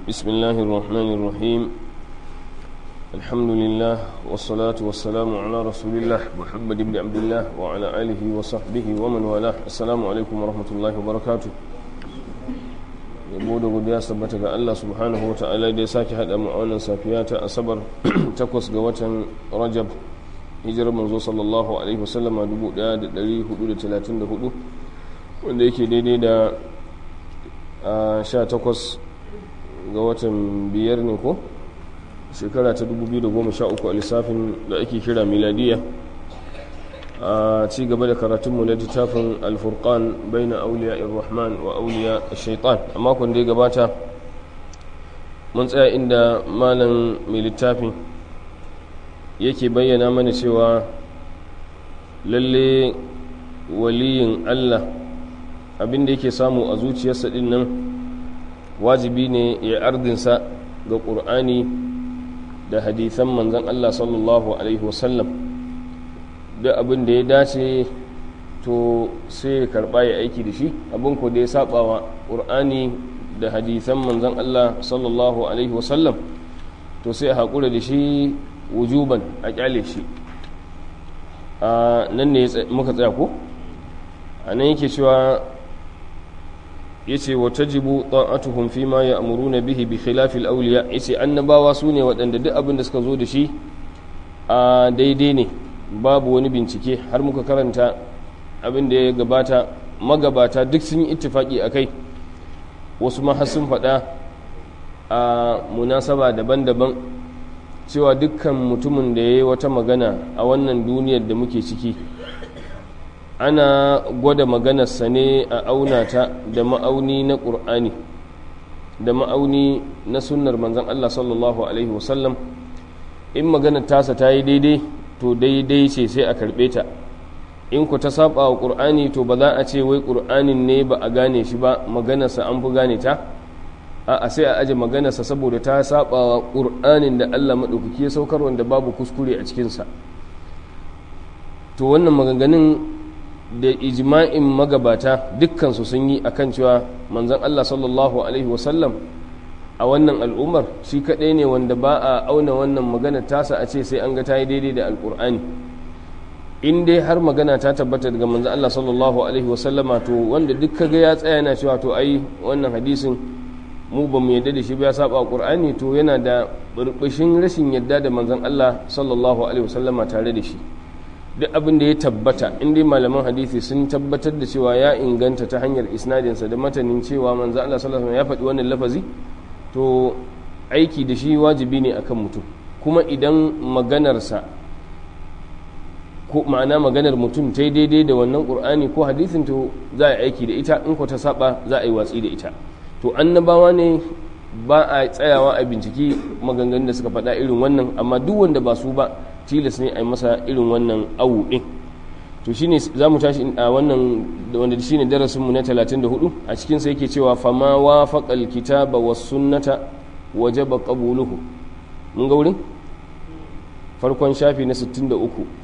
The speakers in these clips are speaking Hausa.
بسم الله الرحمن الرحيم الحمد لله والصلاة والسلام على رسول الله محمد بن عبد الله وعلى آله وصحبه ومن والاه السلام عليكم ورحمة الله وبركاته yabo da godiya sabbata ga Allah subhanahu wa ta'ala da ya sake haɗa mu a wannan safiya ta asabar takwas ga watan rajab hijirar manzo sallallahu alaihi wasallama 1434 wanda yake daidai da 18 ga watan biyar ne ko shekara ta 2013 a lissafin da ake kira miladiya a ci gaba da karatunmu na littafin alfurkan bai na auliya irrahman wa auliya shaitan a makon da ya gabata mun tsaya inda malam mai littafin yake bayyana mana cewa lalle waliyin allah abinda yake samu a zuciyarsa din nan wajibi ne ya ardinsa ga ƙur'ani da hadithan manzan allah sallallahu alaihi wasallam da abin da ya dace to sai ya karba ya aiki da shi abin ko da ya saba wa ƙur'ani da hadithan manzan Allah sallallahu alaihi wasallam to sai a haƙura da shi wujuban a ƙyale shi a nan ne muka tsaya ko a nan yake cewa ya ce wa tajibu ta'atuhum fi ma ya'muruna bihi bi khilafil awliya yace annabawa su ne waɗanda duk abin da suka zo da shi a daidai ne babu wani bincike har muka karanta abin da ya gabata magabata duk sun yi ittifaki a kai wasu ma sun faɗa a munasaba daban-daban cewa dukkan mutumin da ya yi wata magana a wannan duniyar da muke ciki ana gwada maganarsa ne a auna ta da ma'auni na ƙur'ani da ma'auni na sunnar manzan Allah sallallahu Alaihi wasallam in maganar tasa ta yi daidai to daidai ce sai a karɓe ta in ku ta saba wa ƙur'ani to ba za a ce wai ƙur'anin ne ba a gane shi ba maganarsa an fi gane ta a sai a aje maganarsa saboda ta saba wa ƙur'anin da allah maɗaukaki ya saukar wanda babu kuskure a cikinsa to wannan maganganun da ijma'in magabata dukkansu sun yi akan cewa manzon allah sallallahu alaihi wasallam a wannan al'ummar shi kaɗai ne wanda ba a auna wannan magana tasa a ce sai an ga ta yi daidai da alƙur'ani in dai har magana ta tabbata daga manzo Allah sallallahu alaihi wasallama to wanda duk kaga ya tsaya yana cewa to ai wannan hadisin mu ba mu yadda da shi ba ya saba alƙur'ani to yana da burbushin rashin yadda da manzon Allah sallallahu alaihi wasallama tare da shi duk abin da ya tabbata in dai malaman hadisi sun tabbatar da cewa ya inganta ta hanyar isnadinsa da matanin cewa manzo Allah sallallahu alaihi wasallam ya faɗi wannan lafazi to aiki da shi wajibi ne akan mutum kuma idan maganarsa ko ma'ana maganar mutum ta yi daidai da wannan ƙur'ani ko hadisin to za a yi aiki da ita in ko ta saba za a yi watsi da ita to annabawa ne ba a tsayawa a binciki maganganun da suka faɗa irin wannan amma duk wanda ba su ba tilas ne a yi masa irin wannan awu ɗin to shine za mu tashi a wannan wanda shine darasinmu na 34 a cikin sa yake cewa fama wafaqal kitaba was sunnata wajaba qabuluhu mun ga wurin farkon shafi na 63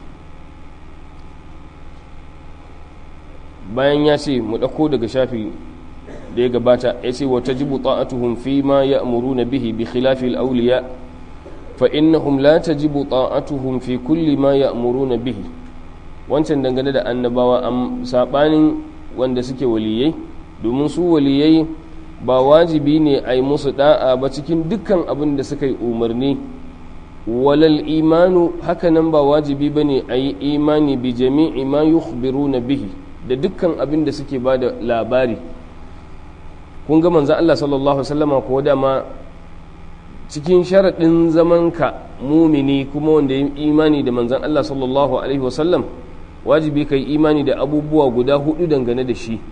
bayan ya ce mu dauko daga shafi da ya gabata ya ce wa tajibu ta'atuhum fi ma ya'muruna bihi bi khilafi al-awliya fa innahum la tajibu ta'atuhum fi kulli ma ya'muruna bihi wancan dangane da annabawa am sabanin wanda suke waliyai domin su waliyai ba wajibi ne a yi musu da'a ba cikin dukkan abin da suka yi umarni walal imanu hakanan ba wajibi ba ne a yi imani bi jami'i ma na bihi da dukkan abin da suke ba da labari kun ga manzan Allah sallallahu Alaihi wasallama ko dama cikin sharaɗin zamanka mumini kuma wanda ya imani da manzan Allah sallallahu Alaihi wasallam wajibi ka yi imani da abubuwa guda hudu dangane da shi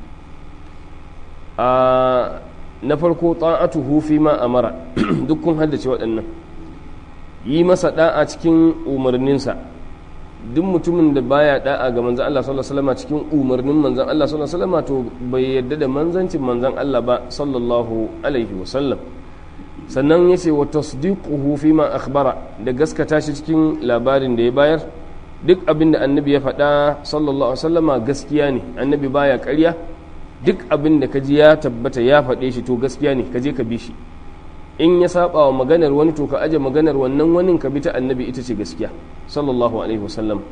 a na farko ta'atuhu fi ma amara duk kun haddace waɗannan yi masa da'a cikin umarninsa duk mutumin da baya da'a ga manzan Allah sallallahu alaihi wasallam cikin umarnin manzan Allah sallallahu alaihi wasallam to bai yadda da manzancin manzan Allah ba sallallahu alaihi wasallam sannan yace wa tasdiquhu fi ma akhbara da gaskata shi cikin labarin da ya bayar duk abin da annabi ya faɗa sallallahu alaihi wasallama gaskiya ne annabi baya ƙarya duk abin da ka ji ya tabbata ya faɗe shi to gaskiya ne ka je ka bi shi in ya saba wa maganar wani to ka aje maganar wannan wani ka bi ta annabi ita ce gaskiya sallallahu alaihi wasallam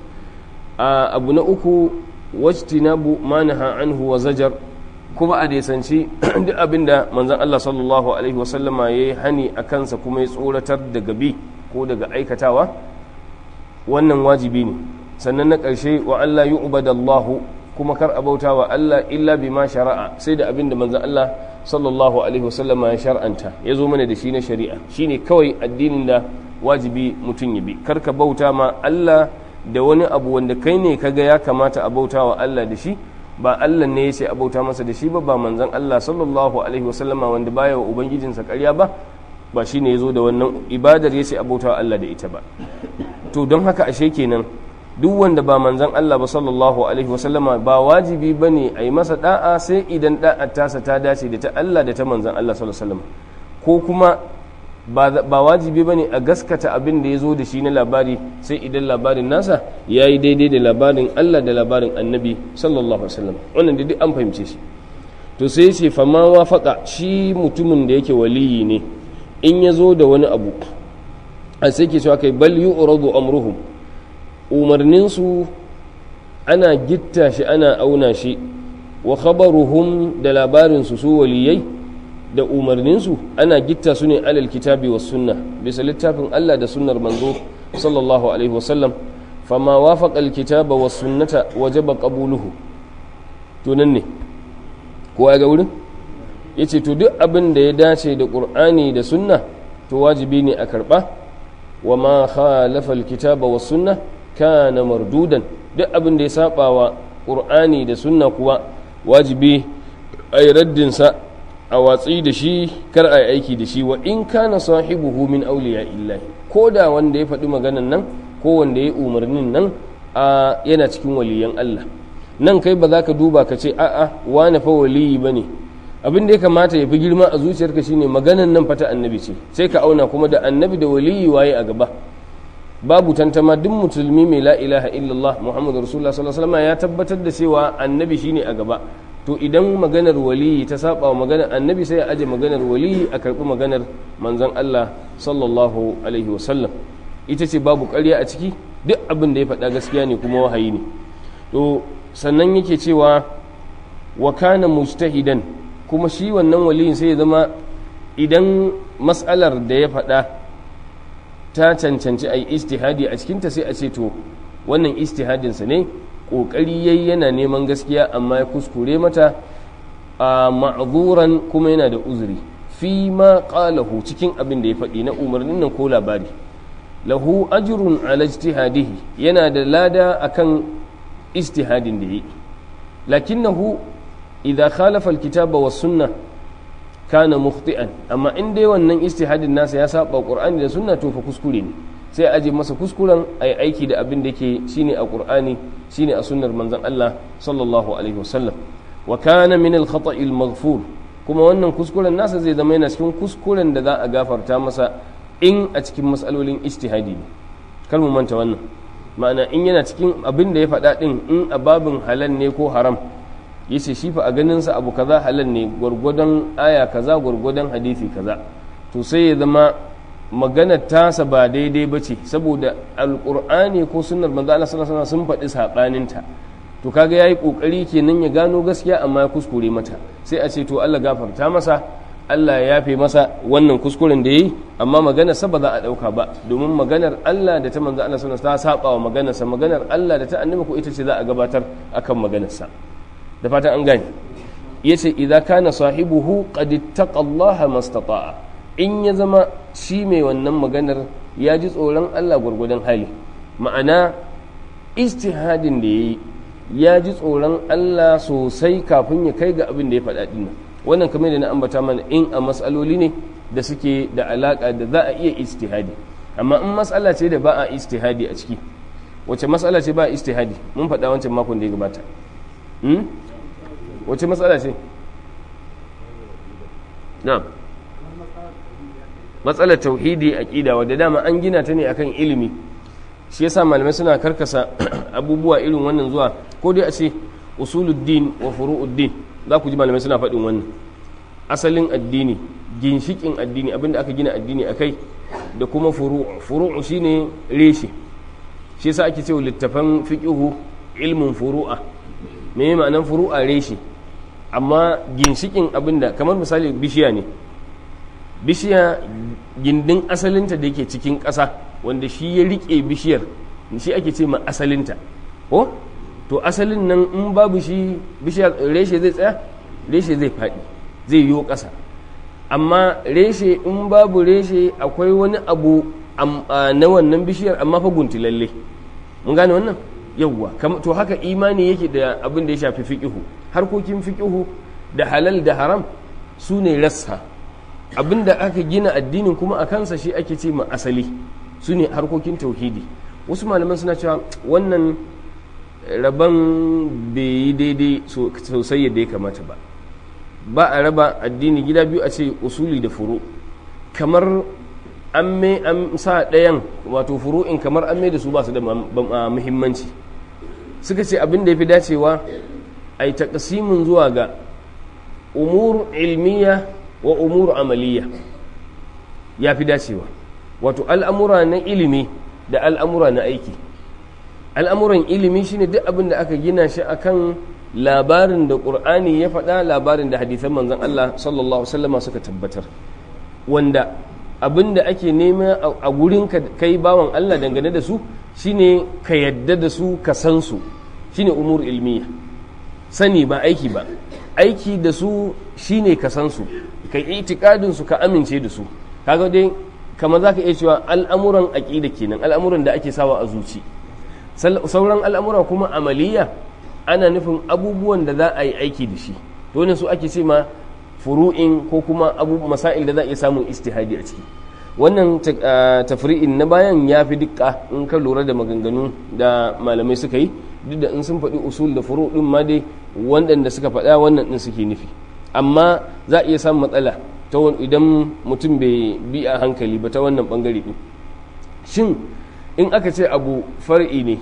a abu na uku wajtinabu manaha anhu wa zajar kuma a desanci duk abin da manzon Allah sallallahu alaihi wasallama ya yi hani a kansa kuma ya tsoratar da gabi ko daga aikatawa wannan wajibi ne sannan na ƙarshe wa Allah yu'badallahu kuma kar a bauta wa Allah illa bima shara'a sai da abin da manzon Allah sallallahu alaihi wasallama ya shar'anta ya zo mana da shi na shari'a shine kawai addinin da wajibi mutum ya bi kar ka bauta ma Allah da wani abu wanda kai ne kaga ya kamata a bauta wa Allah da shi ba Allah ne ya ce a bauta masa da shi ba ba manzon Allah sallallahu alaihi wasallama wanda baya wa ubangijinsa ƙarya ba ba shi ne ya zo da wannan ibadar ya ce a bauta wa Allah da ita ba to don haka ashe kenan duk wanda ba manzan Allah ba sallallahu alaihi wasallama ba wajibi ba ne a yi masa da'a sai idan da'a tasa ta dace da ta Allah da ta manzan Allah sallallahu alaihi wasallam ko kuma ba wajibi ba ne a gaskata abin da ya zo da shi na labari sai idan labarin nasa ya yi daidai da labarin Allah da labarin annabi sallallahu alaihi wasallam wannan da duk an fahimce shi to sai ya ce fama wafaka shi mutumin da yake waliyi ne in ya zo da wani abu a sai ke cewa kai bal yu'radu amruhum umarninsu ana gitta shi ana auna shi wa khabaruhum da labarinsu su waliyai da umarninsu ana gitta su ne alal kitabi wa sunna bisa littafin Allah da sunnar manzo sallallahu alaihi wasallam fama wafaqa alkitaba wa sunnata wajaba qabuluhu to nan ne kowa ga wurin yace to duk abin da ya dace da qur'ani da sunna to wajibi ne a karba wa ma khalafa alkitaba wa sunna kana mardudan duk abin da ya saba wa qur'ani da sunna kuwa wajibi a yi raddinsa a watsi da shi kar a yi aiki da shi wa in kana sahibuhu min auliya illahi ko da wanda ya faɗi maganan nan ko wanda ya umarnin nan a yana cikin waliyan Allah nan kai ba za ka duba ka ce a'a wane fa waliyi ba ne abin da ya kamata ya fi girma a zuciyarka shine maganan nan fata annabi ce sai ka auna kuma da annabi da waliyi waye a gaba babu tantama duk musulmi mai la ilaha illallah muhammadu rasulullah sallallahu alaihi ya tabbatar da cewa annabi shine a gaba to idan maganar waliyi ta saba wa maganar annabi sai a aje maganar waliyi a karbi maganar manzon Allah sallallahu alaihi wasallam ita ce babu ƙarya a ciki duk abin da ya faɗa gaskiya ne kuma wahayi ne to sannan yake cewa wa kana mujtahidan kuma shi wannan waliyin sai ya zama idan mas'alar da ya faɗa ta cancanci a yi istihadi a cikinta sai a ce to wannan istihadinsa ne ƙoƙari yayi yana neman gaskiya amma ya kuskure mata a ma'azuran kuma yana da uzuri fi ma ƙalahu cikin abin da ya faɗi na umarnin nan ko labari lahu ajrun ala ijtihadihi yana da lada akan istihadin da yi lakinnahu idza khalafa alkitaba was sunnah kana mukhti'an amma in dai wannan istihadin nasa ya saba qur'ani da sunna to fa kuskure ne sai a aje masa kuskuren ayi aiki da abin da yake shine a qur'ani shine a sunnar manzon Allah sallallahu alaihi wasallam wa kana min al khata'i al maghfur kuma wannan kuskuren nasa zai zama yana cikin kuskuren da za a gafarta masa in a cikin matsalolin ijtihadi ne kar mu manta wannan ma'ana in yana cikin abin da ya faɗa din in a babin halal ne ko haram yace shi fa a ganin sa abu kaza halal ne gwargwadon aya kaza gwargwadon hadisi kaza to sai ya zama magana tasa ba daidai ba ce saboda alqur'ani ko sunnar manzo Allah sallallahu alaihi sun faɗi sabanin ta to kaga yayi kokari kenan ya gano gaskiya amma ya kuskure mata sai a ce to Allah gafarta masa Allah ya yafe masa wannan kuskuren da yayi amma maganar sa ba za a dauka ba domin maganar Allah da ta manzo Allah sallallahu alaihi ta saba wa maganar sa maganar Allah da ta annabi ko ita ce za a gabatar akan maganar sa da fatan an gane ya ce idza kana sahibuhu qad ittaqallaha mastata'a in ya zama shi mai wannan maganar ya ji tsoron Allah gwargwadon hali ma'ana istihadin da yayi ya ji tsoron Allah sosai kafin ya kai ga abin da ya faɗa dinnan wannan kamar da na ambata mana in a matsaloli ne da suke da alaka da za a iya istihadi amma in matsala ce da ba a istihadi a ciki wace matsala ce ba a istihadi mun faɗa wancan makon da ya gabata wace matsala ce na matsalar tauhidi aqida wadda dama an gina ta ne akan ilimi shi yasa malamai suna karkasa abubuwa irin wannan zuwa ko dai a ce usuluddin wa furu'uddin za ku ji malamai suna faɗin wannan asalin addini ginshikin addini abinda aka gina addini akai da kuma furu'u furu'u shine reshe shi yasa ake cewa littafan fiqhu ilmin furu'a me ma'anan furu'a reshe amma ginshikin abinda kamar misali bishiya ne bishiya gindin asalinta da yake cikin ƙasa wanda shi ya riƙe bishiyar shi ake ce ma asalinta ko to asalin nan in babu shi bishiyar reshe zai tsaya reshe zai faɗi zai yiwo ƙasa amma reshe in babu reshe akwai wani abu na wannan bishiyar amma fa guntilalle mun gane wannan yawwa to haka imani yake da abin da ya shafi fiƙihu harkokin fiƙihu da halal da haram su ne rassa abin da aka gina addinin kuma a kansa shi ake ce ma asali su ne harkokin tauhidi wasu malaman suna cewa wannan rabon bai yi daidai sosai yadda ya kamata ba ba a raba addini gida biyu a ce usuli da furu kamar an mai an sa ɗayan wato furu'in kamar an mai da su ba su da muhimmanci suka ce abin da ya fi dacewa a yi taƙasimin zuwa ga umur ilmiya wa umur amaliya ya fi dacewa wato al'amura na ilimi da al'amura na aiki al'amuran ilimi shine duk abin da aka gina shi akan labarin da ƙur'ani ya faɗa labarin da hadithan manzon Allah sallallahu Alaihi suka tabbatar wanda abin da ake nema a gurin kai bawan Allah dangane da su shine ka yadda da su ka san su shine umur ilmiya sani ba aiki ba aiki da su shine ka san su ka itikadin su ka amince da su kaga dai kamar zaka iya cewa al'amuran aqida kenan al'amuran da ake sawa a zuci sauran al'amura kuma amaliya ana nufin abubuwan da za a yi aiki da shi to ne su ake ce ma furu'in ko kuma abu masail da za a iya samun istihadi a ciki wannan tafri'in na bayan ya fi dukka in ka lura da maganganu da malamai suka yi duk da in sun faɗi usul da furu ɗin ma dai waɗanda suka faɗa wannan ɗin suke nufi amma za a iya samun matsala ta idan mutum bai bi a hankali ba ta wannan ɓangare ɗin shin in aka ce abu far'i ne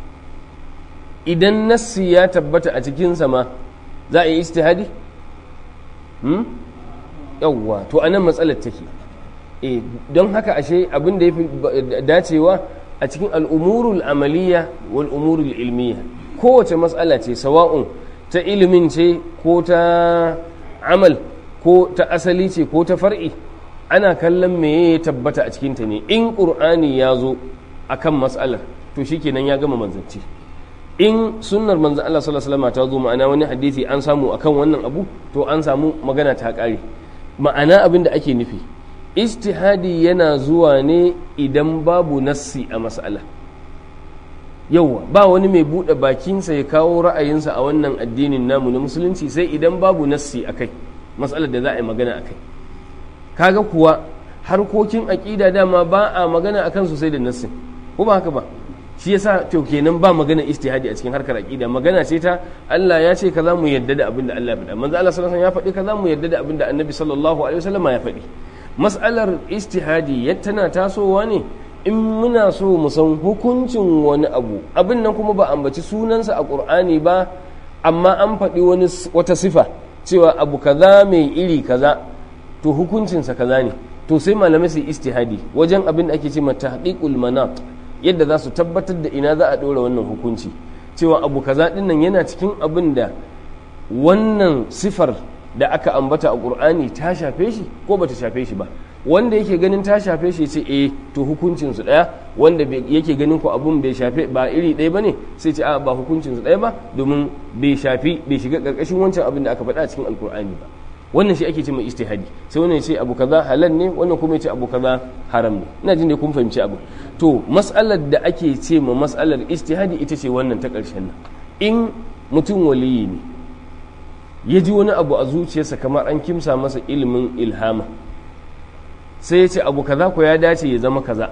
idan nassi ya tabbata a cikinsa ma za a yi istihadi? yawwa to anan matsalar take e don haka ashe abin da ya fi dacewa a cikin al'umurul amaliya wal umurul ilmiya kowace matsala ce sawa'un ta ilimin ce ko ta amal ko ta asali ce ko ta far'i ana kallon me ya tabbata a cikinta ne in ƙur'ani ya zo akan matsalar to shikenan ya gama manzanci in sunnar manzan Allah sallallahu alaihi wasallam ta zo ma'ana wani hadisi an samu akan wannan abu to an samu magana ta kare ma'ana abin da ake nufi ijtihadi yana zuwa ne idan babu nassi a mas'ala yauwa ba wani mai buɗe bakinsa ya kawo ra'ayinsa a wannan addinin namu na musulunci sai idan babu nassi a kai matsalar da za a yi magana a kai kaga kuwa harkokin aƙida dama ba a magana a kansu sai da nassin ko ba haka ba shi yasa to kenan ba magana istihadi a cikin harkar aqida magana ce ta Allah ya ce kaza mu yadda da abin da Allah ya faɗa manzo Allah sallallahu alaihi wasallam ya faɗi kaza mu yadda da abin da Annabi sallallahu alaihi wasallam ya faɗi mas'alar istihadi tana tasowa ne in muna so mu san hukuncin wani abu abin nan kuma ba ambaci sunansa a Qur'ani ba amma an faɗi wani wata sifa cewa abu kaza mai iri kaza to hukuncinsa kaza ne to sai malamai su istihadi wajen abin da ake ce mata tahqiqul manat yadda za su tabbatar da ina za a ɗora wannan hukunci cewa abu kaza dinnan yana cikin abin da wannan sifar da aka ambata a ƙur'ani ta shafe shi ko bata shafe shi ba wanda yake ganin ta shafe shi ce eh to hukuncin su ɗaya wanda yake ganin ko abun bai shafe ba iri ɗaya bane sai ce a ba hukuncin su ɗaya ba domin bai shafi bai shiga ƙarƙashin wancan abin da aka faɗa a cikin alƙur'ani ba wannan shi ake ce mai istihadi sai wannan ce abu kaza halal ne wannan kuma ce abu kaza haram ne ina jin da kun fahimci abu to mas'alar da ake ce ma mas'alar istihadi ita ce wannan ta ƙarshen nan in mutum waliyi ne ya ji wani abu a zuciyarsa kamar an kimsa masa ilimin ilhama sai ya ce abu kaza ko ya dace ya zama kaza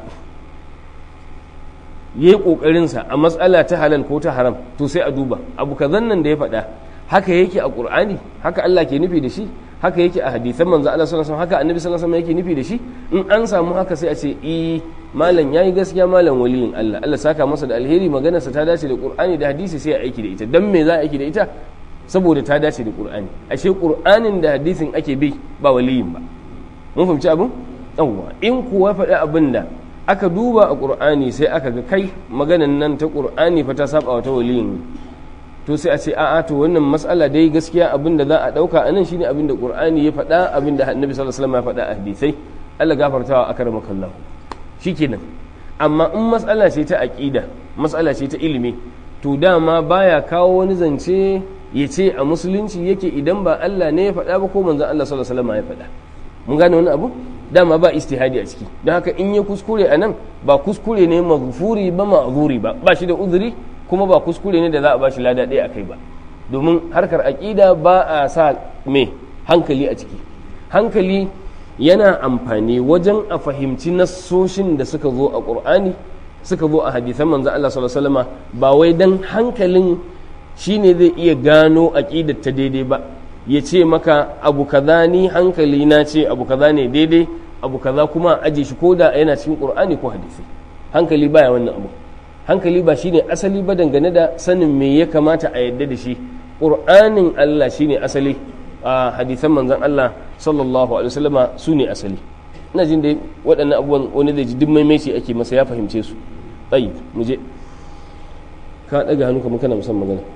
ya yi ƙoƙarinsa a matsala ta halal ko ta haram to sai a duba abu kazan nan da ya faɗa haka yake a ƙur'ani haka Allah ke nufi da shi haka yake a hadithan manzo Allah sallallahu alaihi haka annabi sallallahu alaihi yake nufi da shi in an samu haka sai a ce i malam yayi gaskiya malam waliyin Allah Allah saka masa da alheri maganarsa ta dace da Qur'ani da hadisi sai a aiki da ita dan me za a aiki da ita saboda ta dace da Qur'ani ashe Qur'anin da hadisin ake bi ba waliyin ba mun fahimci abin yawwa in kuwa faɗi abin da aka duba a ƙur'ani sai aka ga kai maganan nan ta ƙur'ani fa ta saba wata waliyin to sai a ce a'a to wannan matsala dai gaskiya abin da za a ɗauka a nan shine abin da ƙur'ani ya faɗa abin da annabi sallallahu alaihi wasallam ya faɗa a hadisai Allah gafartawa akramaka Allah shikenan amma in matsala ce ta aqida matsala ce ta ilimi to dama baya kawo wani zance ya ce a musulunci yake idan ba Allah ne ya faɗa ba ko manzon Allah sallallahu alaihi wasallam ya faɗa mun gane wani abu dama ba istihadi a ciki don haka in ya kuskure a nan ba kuskure ne maghfuri ba ma'zuri ba ba shi da uzuri kuma ba kuskure ne da za a ba shi lada ɗaya a kai ba domin harkar aƙida ba a sa me hankali a ciki hankali yana amfani wajen a fahimci nassoshin da suka zo a ƙur'ani suka zo a hadisan manzo Allah sallallahu alaihi wasallam ba wai dan hankalin shine zai iya gano aqidar ta daidai ba ya ce maka abu kaza ni hankali na ce abu kaza ne daidai abu kaza kuma aje shi ko da yana cikin qur'ani ko hadisi hankali baya wannan abu hankali ba shine asali ba dangane da sanin me ya kamata a yadda da shi qur'anin Allah shine asali a hadisan manzon Allah sallallahu alaihi wasallama su ne asali ina jin dai waɗannan abubuwan wani zai ji duk maimaici ake masa ya fahimce su tsayi mu je ka ɗaga hannu kamar kana musamman magana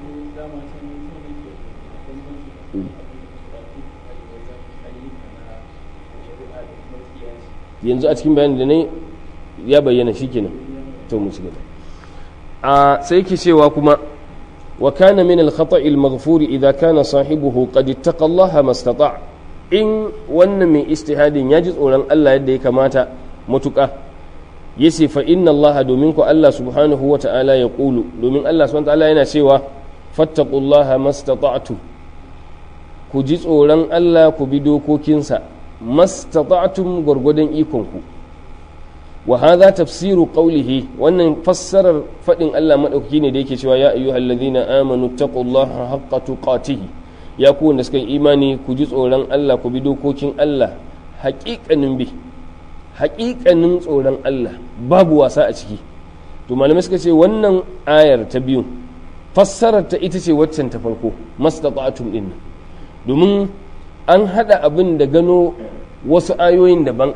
yanzu a cikin bayanin da ne ya bayyana shi kenan to mu ci gaba a sai ke cewa kuma wa kana min al-khata' al-maghfur idha kana sahibuhu qad ittaqa Allah mastata' in wannan mai istihadin ya ji tsoron Allah yadda ya kamata matuƙa yace fa inna Allah domin ku Allah subhanahu wa ta'ala ya qulu domin Allah subhanahu wa ta'ala yana cewa fattaqullaha mastata'tu ku ji tsoron Allah ku bi dokokinsa mastata'tum gwargwadon ikonku wa hadha tafsiru qawlihi wannan fassarar fadin Allah madaukaki ne da yake cewa ya ayyuhallazina amanu taqullaha haqqa tuqatih ya ku wanda suka yi imani ku ji tsoron Allah ku bi dokokin Allah haƙiƙanin bi haƙiƙanin tsoron Allah babu wasa a ciki to malamai suka ce wannan ayar ta biyu fassarar ta ita ce waccan ta farko mastata'tum din domin an hada abin da gano wasu ayoyin daban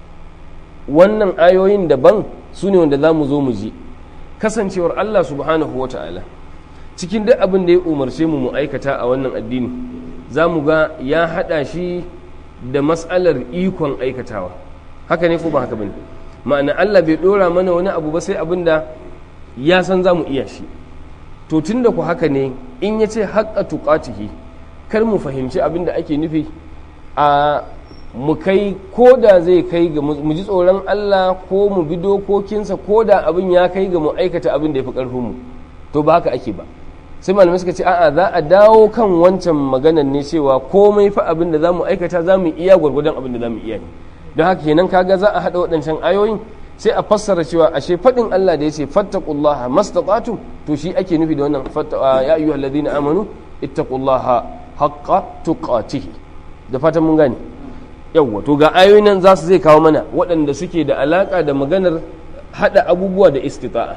wannan ayoyin daban su ne wanda za mu zo mu ji kasancewar Allah subhanahu wa ta'ala cikin duk abin da ya umarce mu mu aikata a wannan addini za mu ga ya hada shi da matsalar ikon aikatawa haka ne ko ba haka bane ma'ana Allah bai dora mana wani abu ba sai abin da ya san za mu iya shi to tun da ku haka ne in ya ce haƙƙa tuƙatihi kar mu fahimci abin da ake nufi a mu kai ko da zai kai ga mu ji tsoron Allah ko mu bi dokokinsa ko da abin ya kai ga mu aikata abin da ya fi ƙarfin mu to ba haka ake ba sai malamai suka ce a'a za a dawo kan wancan maganan ne cewa komai fa abin da za mu aikata za mu iya gwargwadon abin da za mu iya ne don haka kenan kaga za a haɗa waɗancan ayoyin sai a fassara cewa ashe faɗin Allah da ya ce fattaqullaha mastata'tum to shi ake nufi da wannan ya ayyuhal ladina amanu ittaqullaha haqqa tuqatih da fatan mun gane yawwa to ga ayoyin nan za su zai kawo mana waɗanda suke da alaka da maganar haɗa abubuwa da istita'a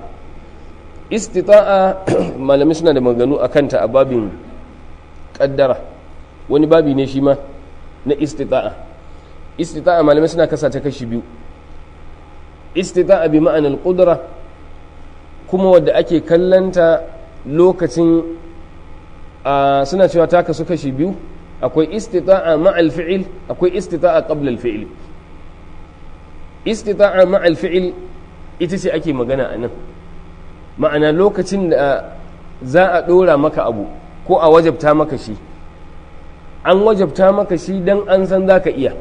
istita'a malamai suna da maganu a kanta a babin kaddara wani babi ne shi ma na istita'a istita'a malamai suna kasa ta kashi biyu istita'a bi ma'anar kudura kuma wadda ake kallanta lokacin suna cewa ta kasu kashi biyu akwai istita'a ma'al fi'il akwai istita'a qabla al-fi'il istita'a ma'al fi'il ita ce ake magana a nan ma'ana lokacin da za a ɗora maka abu ko a wajabta maka shi an wajabta maka shi don an san za ka iya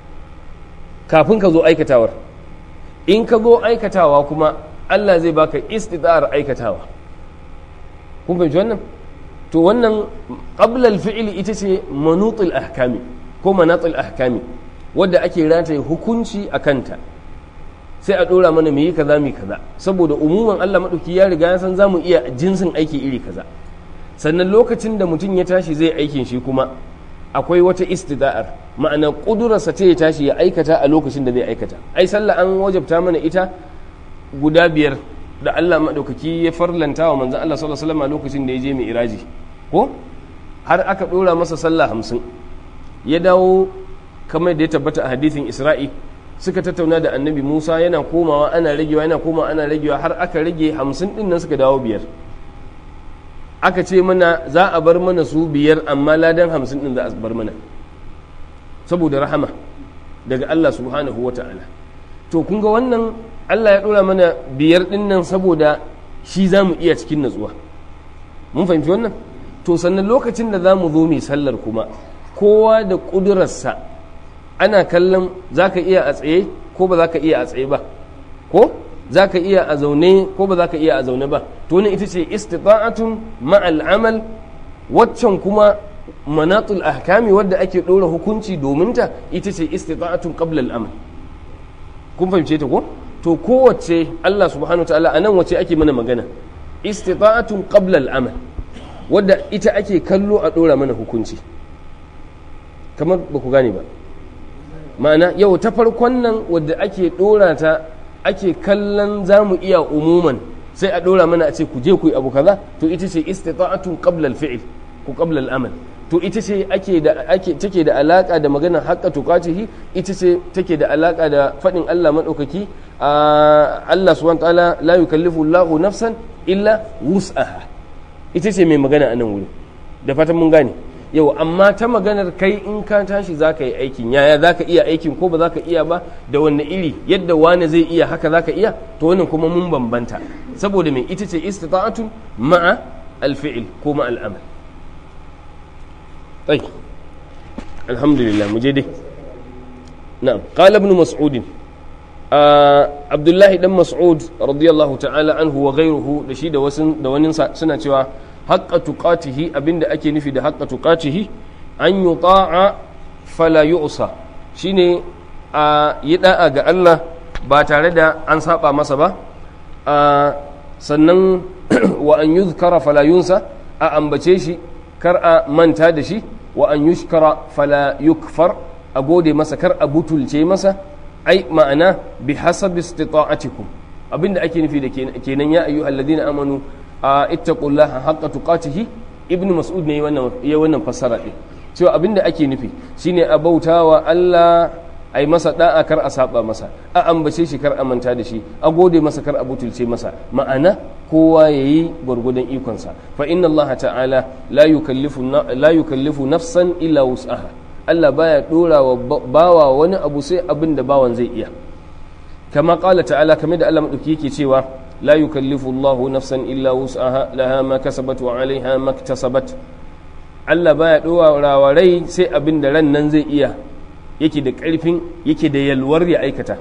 kafin ka zo aikatawar in ka zo aikatawa kuma allah zai baka istita'ar aikatawa kun fahimci wannan to wannan qablal fi'li ita ce manutul ahkami ko manatul ahkami wadda ake rataye hukunci a kanta sai a ɗora mana yi kaza mu kaza saboda umuman Allah maɗauki ya riga ya san za mu iya jinsin aiki iri kaza sannan lokacin da mutum ya tashi zai aikin shi kuma akwai wata istida'ar ma'ana ƙudurarsa ta ya tashi ya aikata a lokacin da zai aikata ai sallah an wajabta mana ita guda biyar da Allah maɗaukaki ya farlanta wa manzon Allah sallallahu alaihi wasallam lokacin da ya je mai iraji ko har aka ɗora masa sallah hamsin ya dawo kamar da ya tabbata a hadithin isra'i suka tattauna da annabi musa yana komawa ana ragewa yana komawa ana ragewa har aka rage hamsin din nan suka dawo biyar aka ce mana za a bar mana su biyar amma ladan hamsin din za a bar mana saboda rahama daga allah subhanahu wa ta'ala to kun ga wannan allah ya ɗora mana biyar din nan saboda shi za mu iya cikin natsuwa mun fahimci wannan to sannan lokacin da za mu zo mai sallar kuma kowa da ƙudurarsa ana kallon za ka iya a tsaye ko ba za ka iya a tsaye ba ko za ka iya a zaune ko ba za ka iya a zaune ba to ne ita ce istita'atun ma'al amal waccan kuma manatul ahkami wadda ake ɗora hukunci domin ta ita ce istita'atun qabla al-amal kun fahimce ta ko to kowace Allah subhanahu ta'ala a nan wace ake mana magana istita'atun qabla al-amal wadda ita ake kallo a ɗora mana hukunci kamar ba ku gane ba ma'ana yau ta farkon nan wadda ake ɗora ta ake kallon za mu iya umuman sai a ɗora mana a ce ku je ku yi abu kaza to ita ce istita'atun qabla al-fi'l ko qabla al-amal to ita ce ake da ake take da alaka da magana haqqa tuqatihi ita ce take da alaka da fadin Allah madaukaki Allah subhanahu wa ta'ala la yukallifu Allahu nafsan illa wus'aha ita ce mai magana a nan wuri da fatan mun gane yau amma ta maganar kai in ka tashi za ka yi aikin yaya za ka iya aikin ko ba za ka iya ba da wanne iri yadda wani zai iya haka za ka iya to wannan kuma mun bambanta saboda mai ita ce istita'atun ma'a alfi'il ko ma'a al'amal طيب الحمد لله مجدي نعم قال ابن مسعود آه عبد الله بن مسعود رضي الله تعالى عنه وغيره da shi da wasu da wani suna cewa haqqa tuqatihi abinda ake nufi da haqqa tuqatihi an yuta'a fala yu'sa shine a yi da'a ga Allah ba tare da an saba masa ba sannan wa an yuzkara fala yunsa a ambace shi kar a manta da shi wa an yushkara fala yukfar a gode masa kar a butulce masa ai ma'ana bi hasabi istita'atikum abinda ake nufi da kenan ya ayyuha alladhina amanu ittaqullaha haqqa tuqatihi ibn mas'ud ne wannan ya wannan fassara din cewa abinda ake nufi shine a bautawa Allah ai masa da'a kar a saba masa a ambace shi kar a manta da shi a gode masa kar a butulce masa ma'ana kowa yayi gwargwadon ikonsa fa inna Allah ta'ala la yukallifu la yukallifu nafsan illa wus'aha Allah baya dora wa bawa wani abu sai abin da bawan zai iya kama qala ta'ala kamar da Allah madauki yake cewa la yukallifu Allah nafsan illa wus'aha laha ma kasabat wa 'alayha ma iktasabat Allah baya dora wa rai sai abin da ran nan zai iya yake da ƙarfin yake da yalwar ya aikata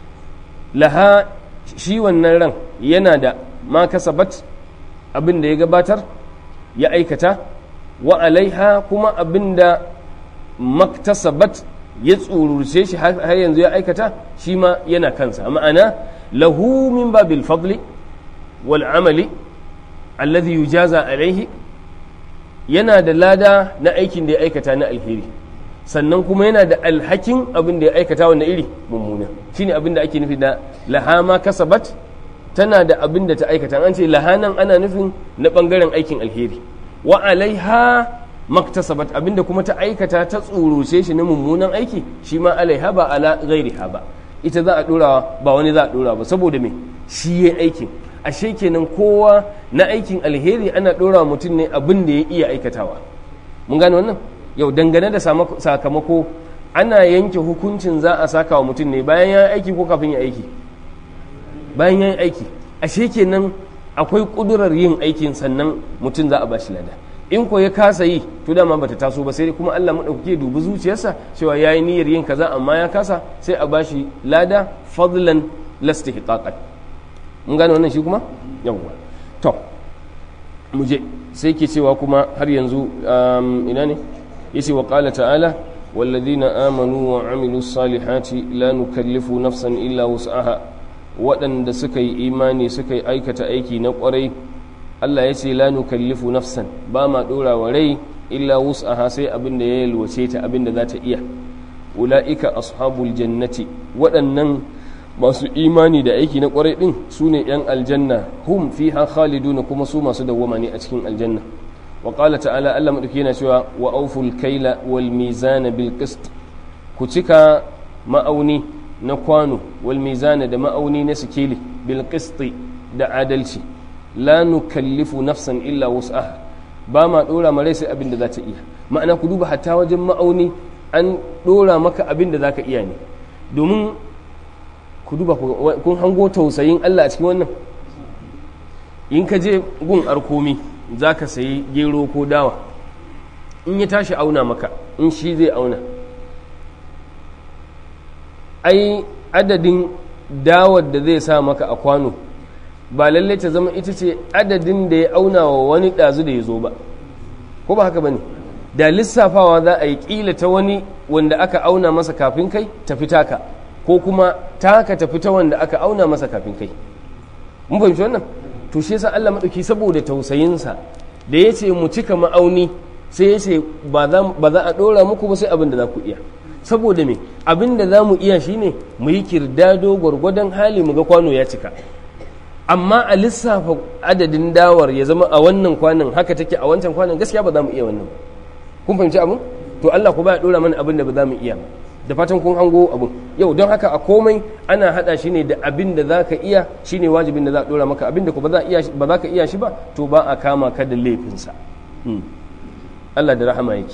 laha shi wannan ran yana da ma kasabat abin da ya gabatar ya aikata wa alaiha kuma abin da maktasabat ya tsururce shi har yanzu ya aikata shi ma yana kansa ma'ana lahu min babil fadli wal amali alladhi yujaza alaihi yana da lada na aikin da ya aikata na alheri sannan kuma yana da alhakin abin da ya aikata wanda iri mummuna shine abin da ake nufi da lahama kasabat tana da abin da ta aikata an ce lahanan ana nufin na bangaren aikin alheri wa alaiha maktasabat abin da kuma ta aikata ta tsuruce shi na mummunan aiki shi ma alaiha ba ala ghairiha ba ita za a dora ba wani za a dora ba saboda me shi ya aikin ashe kenan kowa na aikin alheri ana dora mutum ne abin da ya iya aikatawa mun gane wannan yau dangane da sakamako ana yanke hukuncin za a saka wa mutum ne bayan ya aiki ko kafin ya aiki bayan ya aiki ashe kenan akwai kudurar yin aikin sannan mutum za a ba shi lada in ko ya kasa yi to dama bata taso ba sai kuma Allah madaukake dubi zuciyarsa cewa yayi niyyar yin kaza amma ya kasa sai a bashi lada fadlan lastihqaqan mun gane wannan shi kuma yawwa to mu je sai ke cewa kuma har yanzu ina ne yace wa qala ta'ala والذين آمنوا وعملوا الصالحات لا نكلف نفسا إلا وسعها waɗanda suka yi imani suka yi aikata aiki na ƙwarai Allah ya ce la nukallifu nafsan ba ma ɗora wa rai illa wus'aha sai abin da ya yalwace ta abin da za ta iya ula'ika ashabul jannati waɗannan masu imani da aiki na ƙwarai ɗin su ne ‘yan aljanna hum fiha khaliduna kuma su masu dawwama ne a cikin aljanna wa qala ta'ala Allah madauki yana cewa wa awful kaila wal mizana bil qist ku ku cika ma'auni na kwano wal mizana da ma'auni na sikeli bil qisti da adalci la nukallifu nafsan illa wus'aha ba ma dora ma rai sai abin da za ta iya ma'ana ku duba hatta wajen ma'auni an dora maka abin da za ka iya ne domin ku duba kun hango tausayin Allah a cikin wannan in ka je gun arkomi za ka sayi gero ko dawa in ya tashi auna maka in shi zai auna ai adadin dawar da zai sa maka a kwano ba lallai ta zama ita ce adadin da ya auna wa wani ɗazu da ya zo ba ko ba haka ba ne da lissafawa za a yi ƙila ta wani wanda aka auna masa kafin kai tafi taka ko kuma taka tafi ta wanda aka auna masa kafin kai mun fahimci wannan to shi yasa Allah madauki saboda tausayinsa da ya ce mu cika ma'auni sai ya ce ba za a ɗora muku ba sai abin da za ku iya saboda me abin da za mu iya shine mu yi kirdado gwargwadon hali mu ga kwano ya cika amma a lissafa adadin dawar ya zama a wannan kwanan haka take a wancan kwanan gaskiya ba za mu iya wannan kun fahimci abin to Allah ku ba ya ɗora mana abin da ba za mu iya ba da fatan kun hango abin yau don haka a komai ana hada shi ne da abin da za ka iya shi ne wajibin da za a dora maka abin da ba za ka iya shi ba to ba a kama ka da laifinsa Allah da rahama yake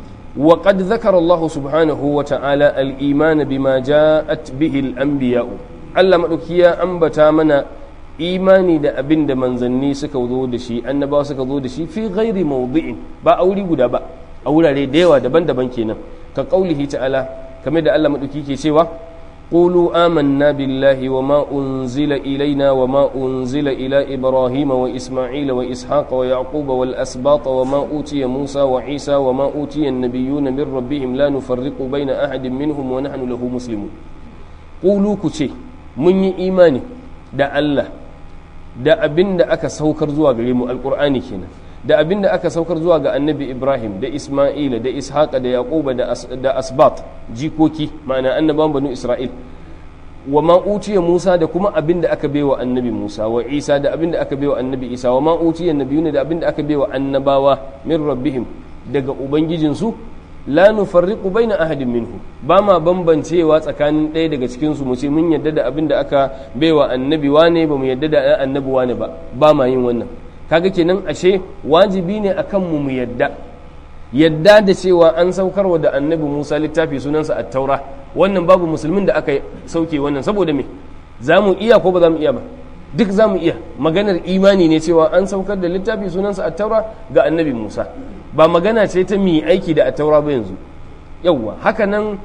wa qad zakara Allah subhanahu wa ta'ala al-iman bima ja'at bihi al-anbiya Allah madauki ya ambata mana imani da abin da manzanni suka zo da shi annabawa suka zo da shi fi ghairi mawdi'in ba a wuri guda ba a wurare da yawa daban-daban kenan ka qaulihi ta'ala kamar da Allah maɗauki ke cewa qulu amanna billahi wa ma unzila ilaina wa ma unzila ila ibrahim wa isma'il wa ishaq wa yaqub wal asbat wa ma utiya musa wa isa wa ma utiya an-nabiyyuna min rabbihim la nufarriqu baina ahadin minhum wa nahnu lahu muslimun qulu ku ce mun yi imani da Allah da abin da aka saukar zuwa gare mu alqur'ani kenan da abin da aka saukar zuwa ga annabi ibrahim da isma'ila da ishaqa da yaquba da asbat jikoki ma'ana annaban banu isra'il wa ma utiya musa da kuma abin da aka baiwa annabi musa wa isa da abin da aka baiwa annabi isa wa ma utiya nabiyuna da abin da aka baiwa annabawa min rabbihim daga ubangijinsu la nufarriqu baina ahadin minhu ba ma bambancewa tsakanin ɗaya daga cikin su mu ce mun yadda da abin da aka baiwa annabi wane ba mu yadda da annabi wane ba ba ma yin wannan kaga kenan ashe wajibi ne akan mu mu yadda yadda da cewa an saukarwa da annabi Musa littafi sunansa at-taura wannan babu musulmin da aka sauke wannan saboda me za mu iya ko ba za mu iya ba duk za mu iya maganar imani ne cewa an saukar da littafi sunansa at-taura ga annabi Musa ba magana ce ta mi aiki da at-taura ba yanzu yawwa haka nan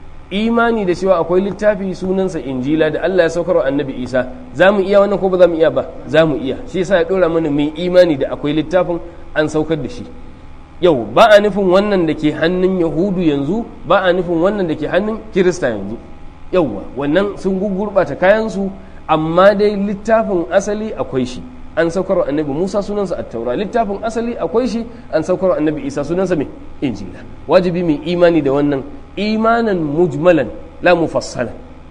imani da cewa akwai littafi sunansa injila da Allah ya saukarwa annabi Isa za mu iya wannan ko ba za mu iya ba za mu iya shi yasa ya dora mana mai imani da akwai littafin an saukar da shi yau ba a nufin wannan da ke hannun yahudu yanzu ba a nufin wannan da ke hannun kirista yanzu yauwa wannan sun gugurɓata kayansu amma dai littafin asali akwai shi an saukar annabi musa sunansa a taura littafin asali akwai shi an saukar annabi isa sunansa mai injila wajibi mai imani da wannan imanan mujmalan la mufassala